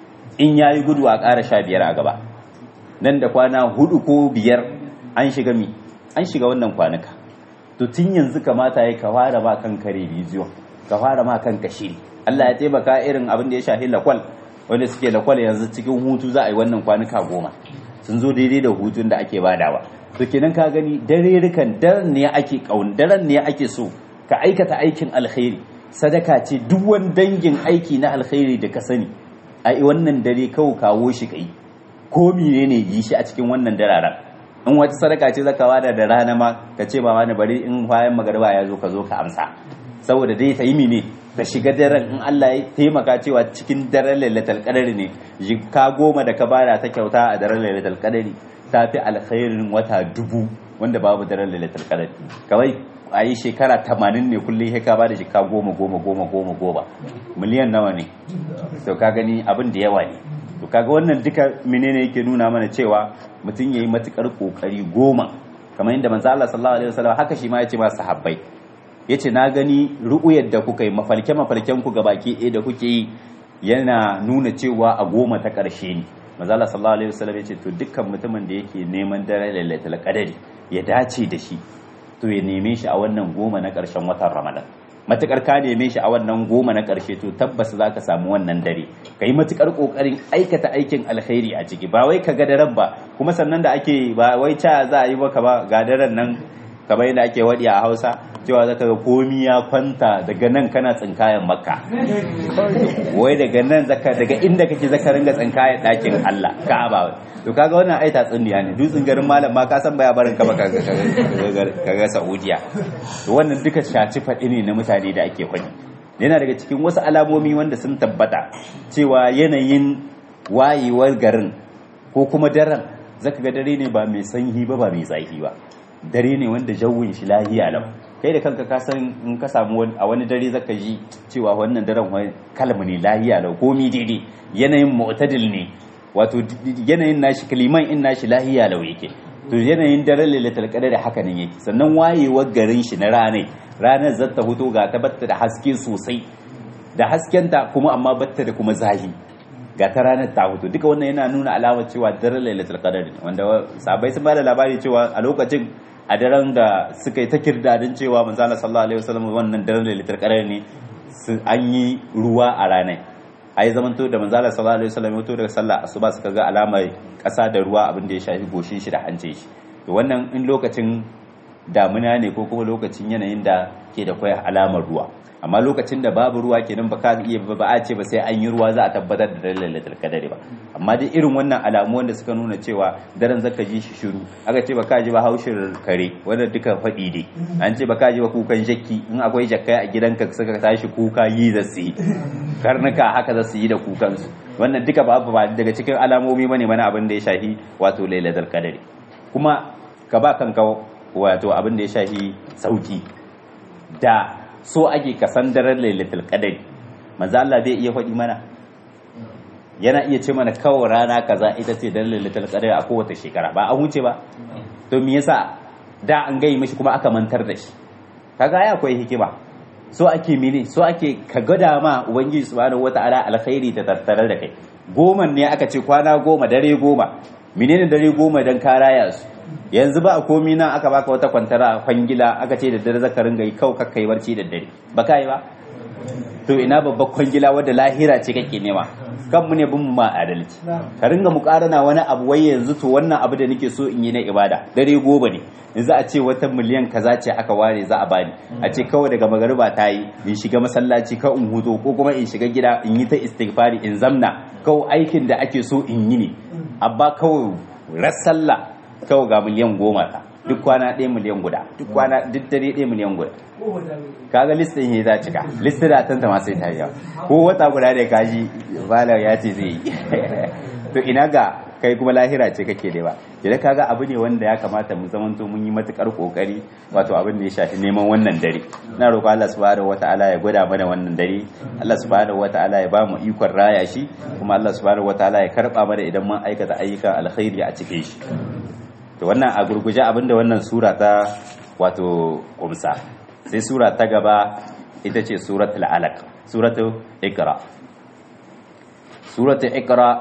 in yayi gudu a ƙara sha biyar a gaba nan da kwana hudu ko biyar an shiga mi an shiga wannan kwanuka to tun yanzu kamata ya ka fara ma kan kare bidiyo ka fara ma kan shiri Allah ya taimaka irin abin da ya shafi lakwal wanda suke lakwal yanzu cikin hutu za a yi wannan kwanuka goma sun zo daidai da hutun da ake badawa to kenan ka gani dare rikan daren ne ake kaun daren ne ake so ka aikata aikin alkhairi sadaka ce duk wani dangin aiki na alkhairi da ka sani a wannan dare kawo kawo shi kai ko menene yi shi a cikin wannan dararen in wata sadaka ce zaka wada da rana ma ka ce ba wani bari in bayan magariba ya zo ka zo ka amsa saboda dai ta yi mine ta shiga daren in Allah ya taimaka cewa cikin daren lailatul qadari ne ka goma da ka bada ta kyauta a daren lailatul qadari ta fi alkhairin wata dubu wanda babu daren lailatul qadari kawai a yi shekara tamanin ne kullum ya ka bada shekara goma goma goma goma goma miliyan nawa ne to ka gani abin da yawa ne to kaga wannan duka menene yake nuna mana cewa mutum yayi matukar kokari goma kamar yadda manzo Allah sallallahu alaihi wasallam haka shi ma yace ma sahabbai yace na gani ru'uyar da kuka yi mafalke mafalken ku gabaki ɗaya da kuke yi yana nuna cewa a goma ta ƙarshe ne manzo Allah sallallahu alaihi wasallam yace to dukkan mutumin da yake neman dare lailatul qadari ya dace da shi to ya neme shi a wannan goma na ƙarshen watan Ramadan matukar ka neme shi a wannan goma na ƙarshe to tabbas za ka samu wannan dare ka yi matukar ƙoƙarin aikata aikin alkhairi a ciki ba wai ka ga daren ba kuma sannan da ake ba wai ca za a yi maka ba ga daren nan kamar yadda ake waɗi a hausa cewa zaka ga komi ya kwanta daga nan kana tsinkayen makka wai daga nan zaka daga inda kake zaka ringa tsinkayen ɗakin allah ka'aba to kaga wannan ai tatsuniya ne dutsen garin malam ma ka san baya barin ka ba ka ga saudiya to wannan duka shaci faɗi ne na mutane da ake faɗi yana daga cikin wasu alamomi wanda sun tabbata cewa yanayin wayewar garin ko kuma daren zaka ga dare ne ba mai sanyi ba ba mai zafi ba dare ne wanda jawin shi lahiya lau kai da kanka ka san in ka samu a wani dare zaka ji cewa wannan daren kalma ne lahiya lau komi daidai yanayin mu'tadil ne wato yanayin nashi kaliman in nashi lahiya lau yake to yanayin daren lailatul qadar haka nan yake sannan wayewar garin shi na ranar ranar zata huto ga ta batta da haske sosai da haskenta kuma amma batta da kuma zahi ga ta ranar ta huto duka wannan yana nuna alamar cewa daren lailatul qadar ne wanda sabai sun bada labari cewa a lokacin a daren da suka yi ta kirdadin cewa manzo Allah sallallahu alaihi wasallam wannan daren lailatul qadar ne an yi ruwa a ranar a yi zamanto da manzala sallallahu alaihi wasallam ya daga sallah asuba suka ga alamar kasa da ruwa abin da ya shafi goshin shi da hancin shi to wannan in lokacin damuna ne ko kuma lokacin yanayin da ke da kwaya alamar ruwa amma lokacin da babu ruwa kenan ba ka iya ba a ce ba sai an yi ruwa za a tabbatar da lailatul qadari ba amma dai irin wannan alamu wanda suka nuna cewa daren zaka ji shi shiru aka ce ba ka ji ba haushin kare wanda duka faɗi ne an ce ba ka ji ba kukan jakki in akwai jakkai a gidanka suka tashi kuka yi da su yi karnuka haka za su yi da kukansu wannan duka ba ba daga cikin alamomi bane mana abin da ya shafi wato lailatul qadari kuma ka ba kanka wato abin da ya shafi sauki da so ake kasan daren lailatul qadari manzo Allah zai iya faɗi mana yana iya ce mana kawai rana kaza ita ce dan lailatul qadari a kowace shekara ba an wuce ba to me yasa da an gai mishi kuma aka mantar da shi kaga ya akwai hikima so ake mene so ake ka gada ma ubangiji subhanahu wataala alkhairi ta tattare da kai goma ne aka ce kwana goma dare goma menene dare goma dan ka raya su yanzu ba a komi nan aka baka wata kwantara kwangila aka ce da dare zaka ringa yi kau kakkai barci da dare ba kai ba to ina babbar kwangila wadda lahira ce kake nema kan mu ne bin mu ma adalci ka ringa mukarana wani abu wai yanzu to wannan abu da nake so in yi na ibada dare goma ne yanzu a ce wata miliyan kaza ce aka ware za a bani a ce kawai daga magariba ta yi in shiga masallaci ka in huto ko kuma in shiga gida in yi ta istighfari in zamna kawai aikin da ake so in yi ne abba kawai rassalla kawai ga miliyan goma ta duk kwana ɗaya miliyan guda duk kwana duk dare ɗaya miliyan guda kaga listin ya za cika listin da tanta ma sai ta yawa ko wata guda da kaji bala ya ce zai yi to ina ga kai kuma lahira ce kake da ba idan kaga abu ne wanda ya kamata mu zamanto mun yi matukar kokari wato abin da ya shafi neman wannan dare na roƙo Allah subhanahu wataala ya gwada mana wannan dare Allah subhanahu wataala ya ba mu ikon raya shi kuma Allah subhanahu wataala ya karba mana idan mun aikata ayyukan alkhairi a cikin shi to wannan a gurguje abinda wannan sura ta wato kumsa sai sura ta gaba ita ce suratul alaq suratul iqra suratul iqra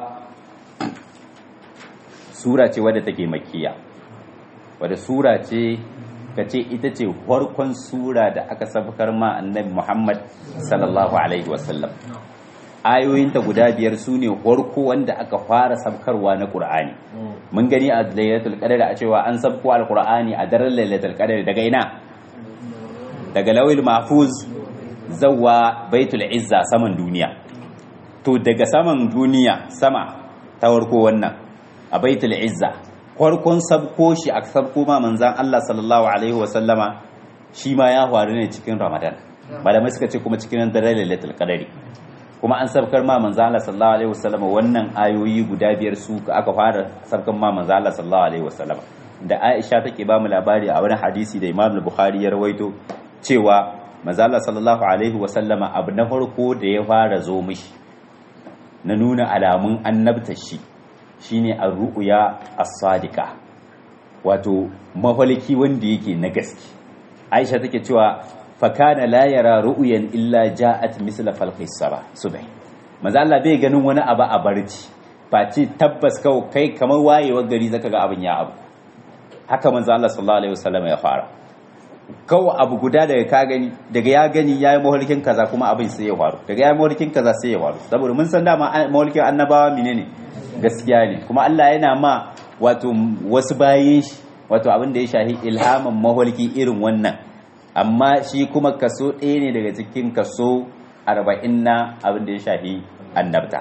sura ce wadda take makkiya wadda sura ce kace ita ce farkon sura da aka sabkar ma annabi Muhammad sallallahu alaihi wasallam ayoyinta guda biyar su ne farko wanda aka fara sabkarwa na Qur'ani mun gani a lailatul qadr a cewa an sabko alqur'ani a daren lailatul qadr daga ina daga lawil mahfuz zawwa baitul izza saman duniya to daga saman duniya sama ta farko wannan a baitul izza farkon sabko shi a sabko ma manzan Allah sallallahu alaihi wasallama shi ma ya faru ne cikin ramadan malamai suka ce kuma cikin daren lailatul qadr kuma an sabkar ma manzo Allah sallallahu alaihi wasallam wannan ayoyi guda biyar su aka fara sabkar ma manzo Allah sallallahu alaihi wasallam da Aisha take ba mu labari a wani hadisi da Imam Bukhari ya rawaito cewa manzo Allah sallallahu alaihi wasallama abu na farko da ya fara zo mishi na nuna alamun annabtar shi shine ar-ru'ya as-sadiqa wato mahalki wanda yake na gaske Aisha take cewa fakana la yara ru'yan illa ja'at misla falqis saba subh manzo Allah bai ganin wani abu a barci face tabbas kawai kai kamar wayewar gari zaka ga abin ya abu haka manzo Allah sallallahu alaihi wasallam ya fara kawai abu guda daga ka gani daga ya gani ya yi mahalkin kaza kuma abin sai ya faru daga ya yi mahalkin kaza sai ya faru saboda mun san dama mahalkin annabawa menene gaskiya ne kuma Allah yana ma wato wasu bayin shi wato abin da ya shahi ilhamin mahalki irin wannan amma shi kuma kaso ɗaya ne daga cikin kaso arba'in na abin da ya shahi annabta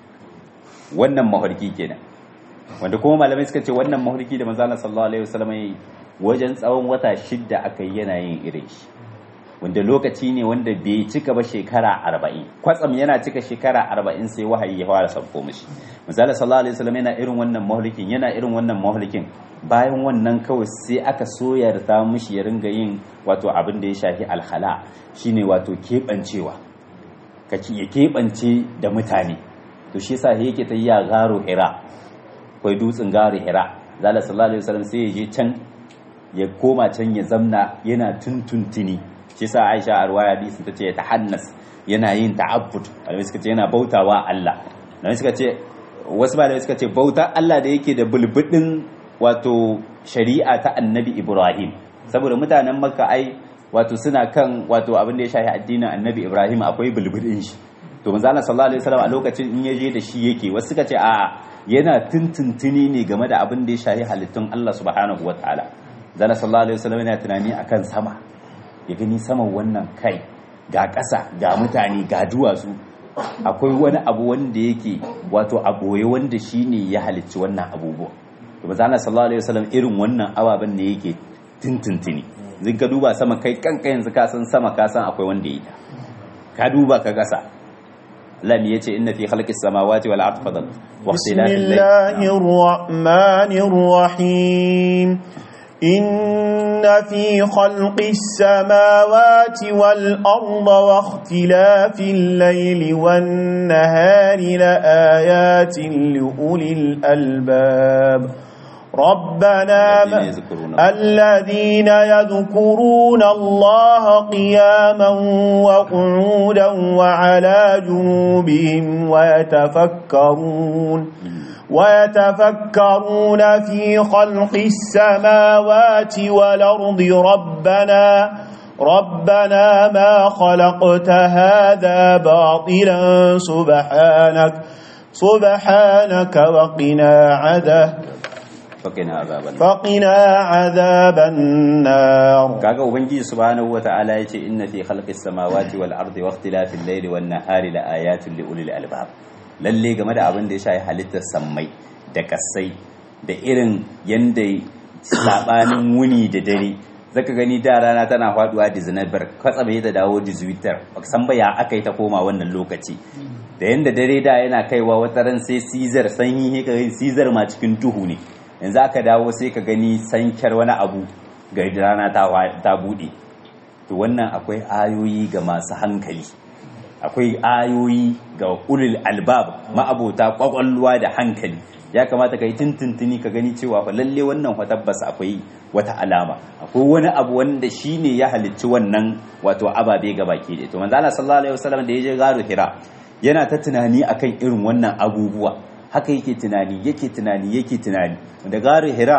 wannan mahalki kenan wanda kuma malamai suka ce wannan mahalki da manzo Allah sallallahu alaihi wasallam ya yi wajen tsawon wata shidda aka yi yana yin irin shi wanda lokaci ne wanda bai cika ba shekara arba'in kwatsam yana cika shekara arba'in sai wahayi ya fara sauko mishi misali sallallahu alaihi wasallam yana irin wannan mahlikin yana irin wannan mahlikin bayan wannan kawai sai aka soya da ta mishi ya ringa yin wato abin da ya shafi alhala shine wato keɓancewa ka ya keɓance da mutane to shi yasa yake ta yi ya garo hira kai dutsen garo hira zalla sallallahu alaihi wasallam sai ya je can ya koma can ya zamna yana tuntuntuni shi sa Aisha a ruwaya hadisi tace ya tahannas yana yin ta'abbud malamai suka ce yana bautawa Allah malamai suka ce wasu malamai suka ce bauta Allah da yake da bulbudin wato shari'a ta Annabi Ibrahim saboda mutanen Makka ai wato suna kan wato abin da ya shafi addinin Annabi Ibrahim akwai bulbudin shi to manzo Allah sallallahu alaihi wasallam a lokacin in yaje da shi yake wasu suka ce a'a yana tuntuntuni ne game da abin da ya shafi halittun Allah subhanahu wataala zana sallallahu alaihi wasallam yana tunani akan sama ya gani saman wannan kai ga ƙasa ga mutane ga duwatsu akwai wani abu wanda yake wato a boye wanda shine ya halicci wannan abubuwa to manzo Allah sallallahu alaihi wasallam irin wannan ababen ne yake tuntuntuni zin ka duba sama kai kanka yanzu ka san sama ka san akwai wanda ya ka duba ka gasa lam yace inna fi khalqis samawati wal ardi fadal wa ikhtilafil bismillahir rahmanir rahim إن في خلق السماوات والأرض واختلاف الليل والنهار لآيات لأولي الألباب ربنا الذين يذكرون الله قياما وقعودا وعلى جنوبهم ويتفكرون ويتفكرون في خلق السماوات والأرض ربنا ربنا ما خلقت هذا باطلا سبحانك سبحانك وقنا عذاب فقنا عذاب النار فقنا عذاب النار kaga ubangiji subhanahu wataala yace inna fi khalqis samawati wal ardi wa ikhtilafil layli wan nahari la ayatin li ulil albab lalle game da abin da ya shafi halittar sammai da kasai da irin yanda sabanin wuni da dare zaka gani da rana tana faduwa da zinabar kwatsabe ta dawo da zuwitar baka san ba ya aka yi ta koma wannan lokaci da yanda dare da yana kaiwa wata ran sai sizar sanyi he ka gani sizar ma cikin duhu ne yanzu aka dawo sai ka gani sankar wani abu ga rana ta bude to wannan akwai ayoyi ga masu hankali akwai ayoyi ga ulul albab ma'abota kwakwalwa da hankali ya kamata ka yi tuntuntuni ka gani cewa fa lalle wannan fa tabbas akwai wata alama akwai wani abu wanda shine ya halicci wannan wato ababe ga baki da to manzo Allah sallallahu alaihi wasallam da yaje garu hira yana ta tunani akan irin wannan abubuwa haka yake tunani yake tunani yake tunani da garu hira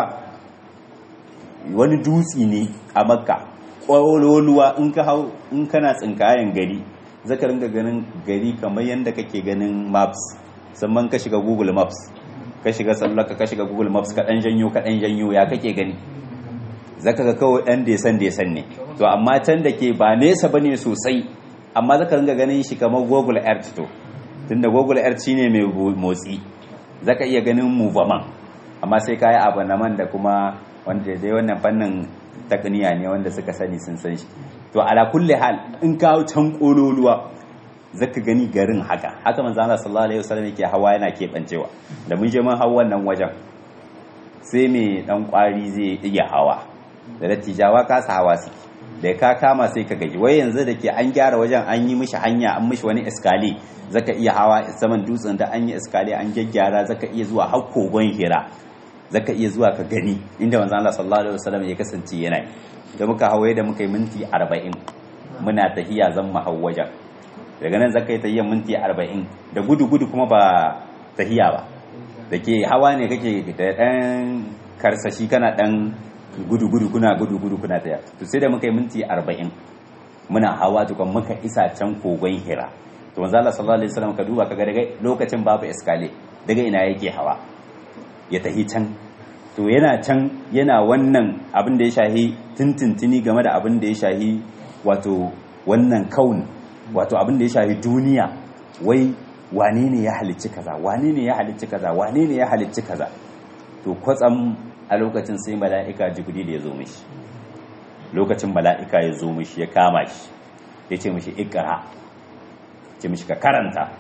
wani dutsi ne a makka kwaloluwa in ka hau in kana tsinkayen gari zaka ringa ganin gari kamar yadda kake ganin maps sannan ka shiga google maps ka shiga sallaka ka shiga google maps ka dan janyo ka dan janyo ya kake gani zaka ga kawai dan desan desan ne to amma can da ke ba nesa bane sosai amma zaka ringa ganin shi kamar google earth to tunda google earth shine mai motsi zaka iya ganin movement amma sai kayi abanaman da kuma wanda dai wannan fannin takniya ne wanda suka sani sun san shi to ala kulli hal in kawo can kololuwa zaka gani garin haka haka manzo Allah sallallahu alaihi wasallam yake hawa yana kebancewa da mun je mun hawa wannan wajen sai me dan kwari zai iya hawa da dattijawa ka sa hawa su da ka kama sai ka gaji wai yanzu da ke an gyara wajen an yi mishi hanya an mishi wani iskali zaka iya hawa saman dutsen da an yi iskali an gyaggyara zaka iya zuwa har kogon hira zaka iya zuwa ka gani inda manzo Allah sallallahu alaihi wasallam ya kasance yana yi da muka hawaye da muka yi minti 40 muna tahiya zan mu wajen daga nan zaka yi tahiyan minti 40 da gudu gudu kuma ba tahiya ba da ke hawa ne kake da dan karsashi kana dan gudu gudu kuna gudu gudu kuna tahiya to sai da muka yi minti 40 muna hawa tukun muka isa can kogon hira to manzo Allah sallallahu alaihi wasallam ka duba kaga daga lokacin babu iskale daga ina yake hawa ya tahi can to yana can yana wannan abin da ya shahi tintintini game da abin da ya shahi wato wannan kaun wato abin da ya shahi duniya wai wane ne ya halicci kaza wane ne ya halicci kaza wane ne ya halicci kaza to kwatsam a lokacin sai mala'ika jibril ya zo mishi lokacin mala'ika ya zo mishi ya kama shi ya ce mishi ikra ce mishi ka karanta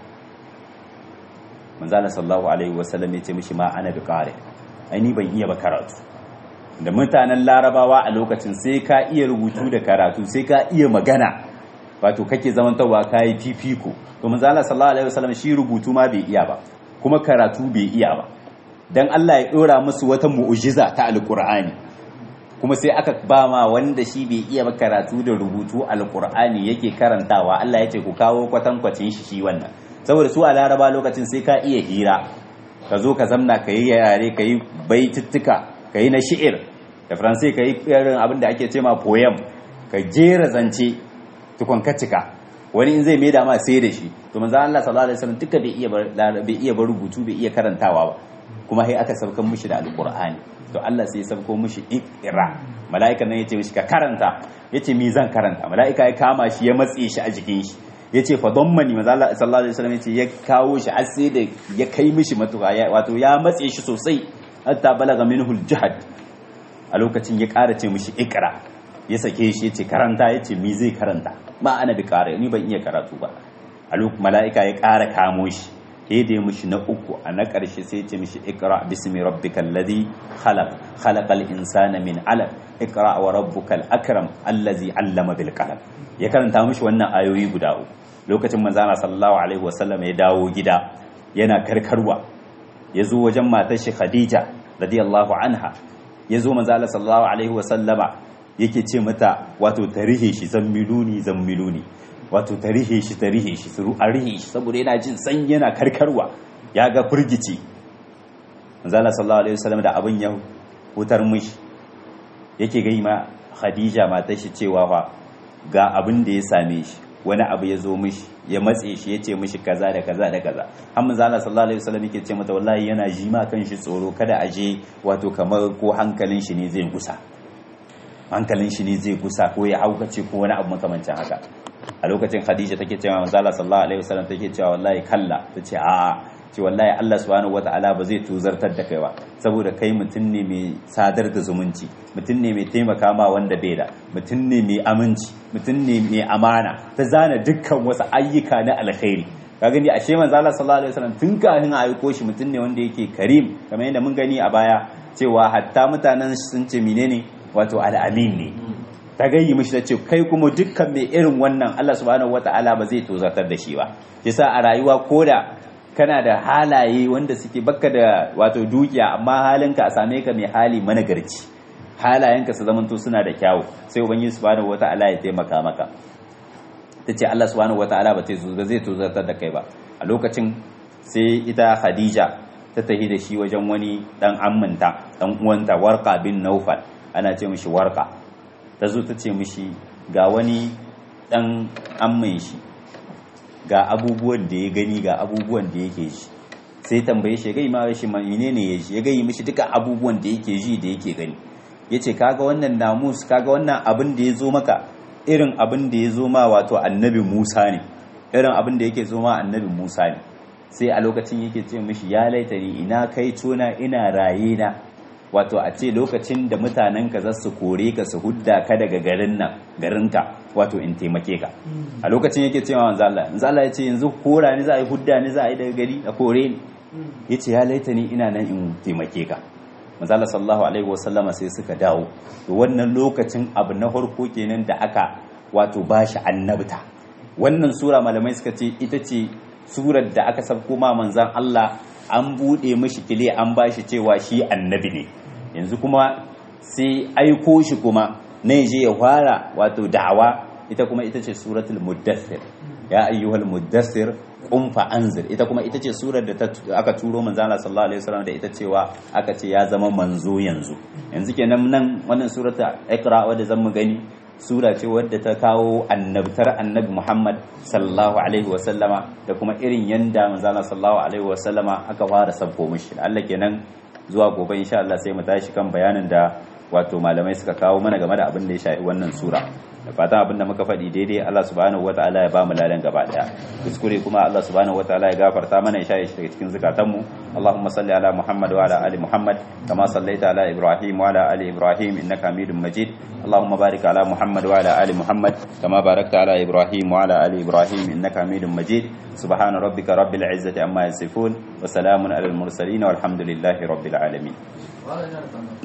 manzala sallallahu alaihi wasallam ya ce mishi ma ana bi kare ni ban iya ba karatu da mutanen larabawa a lokacin sai ka iya rubutu da karatu sai ka iya magana wato kake zamantarwa ka yi fifiko to manzala sallallahu alaihi wasallam shi rubutu ma bai iya ba kuma karatu bai iya ba dan Allah ya dora musu wata mu'jiza ta alqur'ani kuma sai aka ba ma wanda shi bai iya ba karatu da rubutu alqur'ani yake karantawa Allah ya ce ku kawo kwatankwacin shi shi wannan saboda su a laraba lokacin sai ka iya hira ka zo ka zamna ka yi yare ka yi baitittuka ka yi na shi'ir da faransai ka yi irin abin da ake ce ma poem ka jera zance tukun ka cika wani in zai mai dama sai da shi to manzo Allah sallallahu alaihi wasallam duka bai iya bai iya ba rubutu bai iya karantawa ba kuma sai aka saukan mishi da alqur'ani to Allah sai ya sauko mishi ikra mala'ika nan yace mishi ka karanta yace mi zan karanta mala'ika ya kama shi ya matse shi a jikin shi yace fa dammani manzo Allah sallallahu alaihi wasallam yace ya kawo shi har sai da ya kai mishi matuƙa wato ya matse shi sosai hatta balaga minhu al-jahd a lokacin ya ƙara ce mishi ikra ya sake shi yace karanta yace mi zai karanta ba ana bi ƙara ni ban iya karatu ba a lokacin mala'ika ya ƙara kamo shi sai da ya mishi na uku a na ƙarshe sai ce mishi ikra bismi rabbikal ladhi khalaq khalaqal insana min alaq ikra wa rabbukal akram allazi allama bil qalam ya karanta mishi wannan ayoyi guda uku lokacin manzana sallallahu alaihi wasallam ya dawo gida yana karkarwa ya zo wajen matar shi khadija radiyallahu anha ya zo manzana sallallahu alaihi wasallama yake ce mata wato tarihe shi zammiluni zammiluni wato tarihe shi tarihe shi suru a rihe shi saboda yana jin san yana karkarwa ya ga firgici manzana sallallahu alaihi wasallam da abin ya hutar mishi yake gai ma khadija matar shi cewa fa ga abin da ya same shi wani abu ya zo mishi ya matse shi ya ce mishi kaza da kaza da kaza har manzo Allah sallallahu alaihi wasallam yake ce mata wallahi yana ji ma kan shi tsoro kada a je wato kamar ko hankalin shi ne zai gusa hankalin shi ne zai gusa ko ya haukace ko wani abu makamancin haka a lokacin Khadija take cewa manzo Allah sallallahu alaihi wasallam take cewa wallahi kalla tace a'a ce wallahi Allah subhanahu wata'ala ba zai tuzartar da kai ba saboda kai mutum ne mai sadar da zumunci mutum ne mai taimaka ma wanda bai da mutum ne mai aminci mutum ne mai amana ta zana dukkan wasu ayyuka na alkhairi ka gani ashe manzo Allah sallallahu alaihi wasallam tun kafin a aiko shi mutum ne wanda yake karim kamar yadda mun gani a baya cewa hatta mutanen sun ce menene wato al'amin ne ta gayyi mishi ta ce kai kuma dukkan mai irin wannan Allah subhanahu wata'ala ba zai tozartar da shi ba yasa a rayuwa koda kana da halaye wanda suke baka da wato dukiya amma halinka a same ka mai hali managarci halayenka su zamanto suna da kyawu sai ubangiji subhanahu wata'ala ya taimaka maka tace Allah subhanahu wata'ala ba zai tozartar da kai ba a lokacin sai ita Khadija ta tafi da shi wajen wani dan amminta dan uwanta Warqa bin Naufal ana ce mishi Warqa ta zo ta ce mishi ga wani dan ammin shi ga abubuwan da ya gani ga abubuwan da yake ji sai tambaye shi gai ma shi menene ya ji ya gai mishi duka abubuwan da yake ji da yake gani yace kaga wannan namus kaga wannan abin da ya zo maka irin abin da ya zo ma wato annabi Musa ne irin abin da yake zo ma annabi Musa ne sai a lokacin yake ce mishi ya laitani ina kai tona ina raye na wato a ce lokacin da mutanenka za su kore ka su hudda ka daga garin nan garinka wato in taimake ka a lokacin yake cewa manzo Allah manzo Allah ya ce yanzu kora ni za a yi hudda ni za a yi daga gari a kore ni yace ya laita ni ina nan in taimake ka manzo Allah sallallahu alaihi wasallama sai suka dawo to wannan lokacin abu na farko kenan da aka wato bashi annabta wannan sura malamai suka ce ita ce surar da aka sabko ma manzon Allah an bude mishi kile an bashi cewa shi annabi ne yanzu kuma sai aiko shi kuma na je ya fara wato da'awa ita kuma ita ce suratul muddathir ya ayyuhal muddathir qum fa anzir ita kuma ita ce surar da aka turo manzo Allah sallallahu alaihi wasallam da ita cewa aka ce ya zama manzo yanzu yanzu kenan nan wannan surata iqra wadda zan mu gani sura ce wadda ta kawo annabtar annabi Muhammad sallallahu alaihi wasallama da kuma irin yanda manzo Allah sallallahu alaihi wasallama aka fara sabko mishi Allah kenan zuwa gobe insha Allah sai mu tashi kan bayanin da wato malamai suka kawo mana game da abin da ya shafi wannan sura da fatan abin da muka faɗi daidai Allah subhanahu wataala ya ba mu ladan gaba daya kuskure kuma Allah subhanahu wataala ya gafarta mana ya shaye shi daga cikin zukatanmu Allahumma salli ala Muhammad wa ala ali Muhammad kama sallaita ala Ibrahim wa ala ali Ibrahim innaka Hamidum Majid Allahumma barik ala Muhammad wa ala ali Muhammad kama barakta ala Ibrahim wa ala ali Ibrahim innaka Hamidum Majid سبحان ربك رب العزة عما يصفون وسلام على المرسلين والحمد لله رب العالمين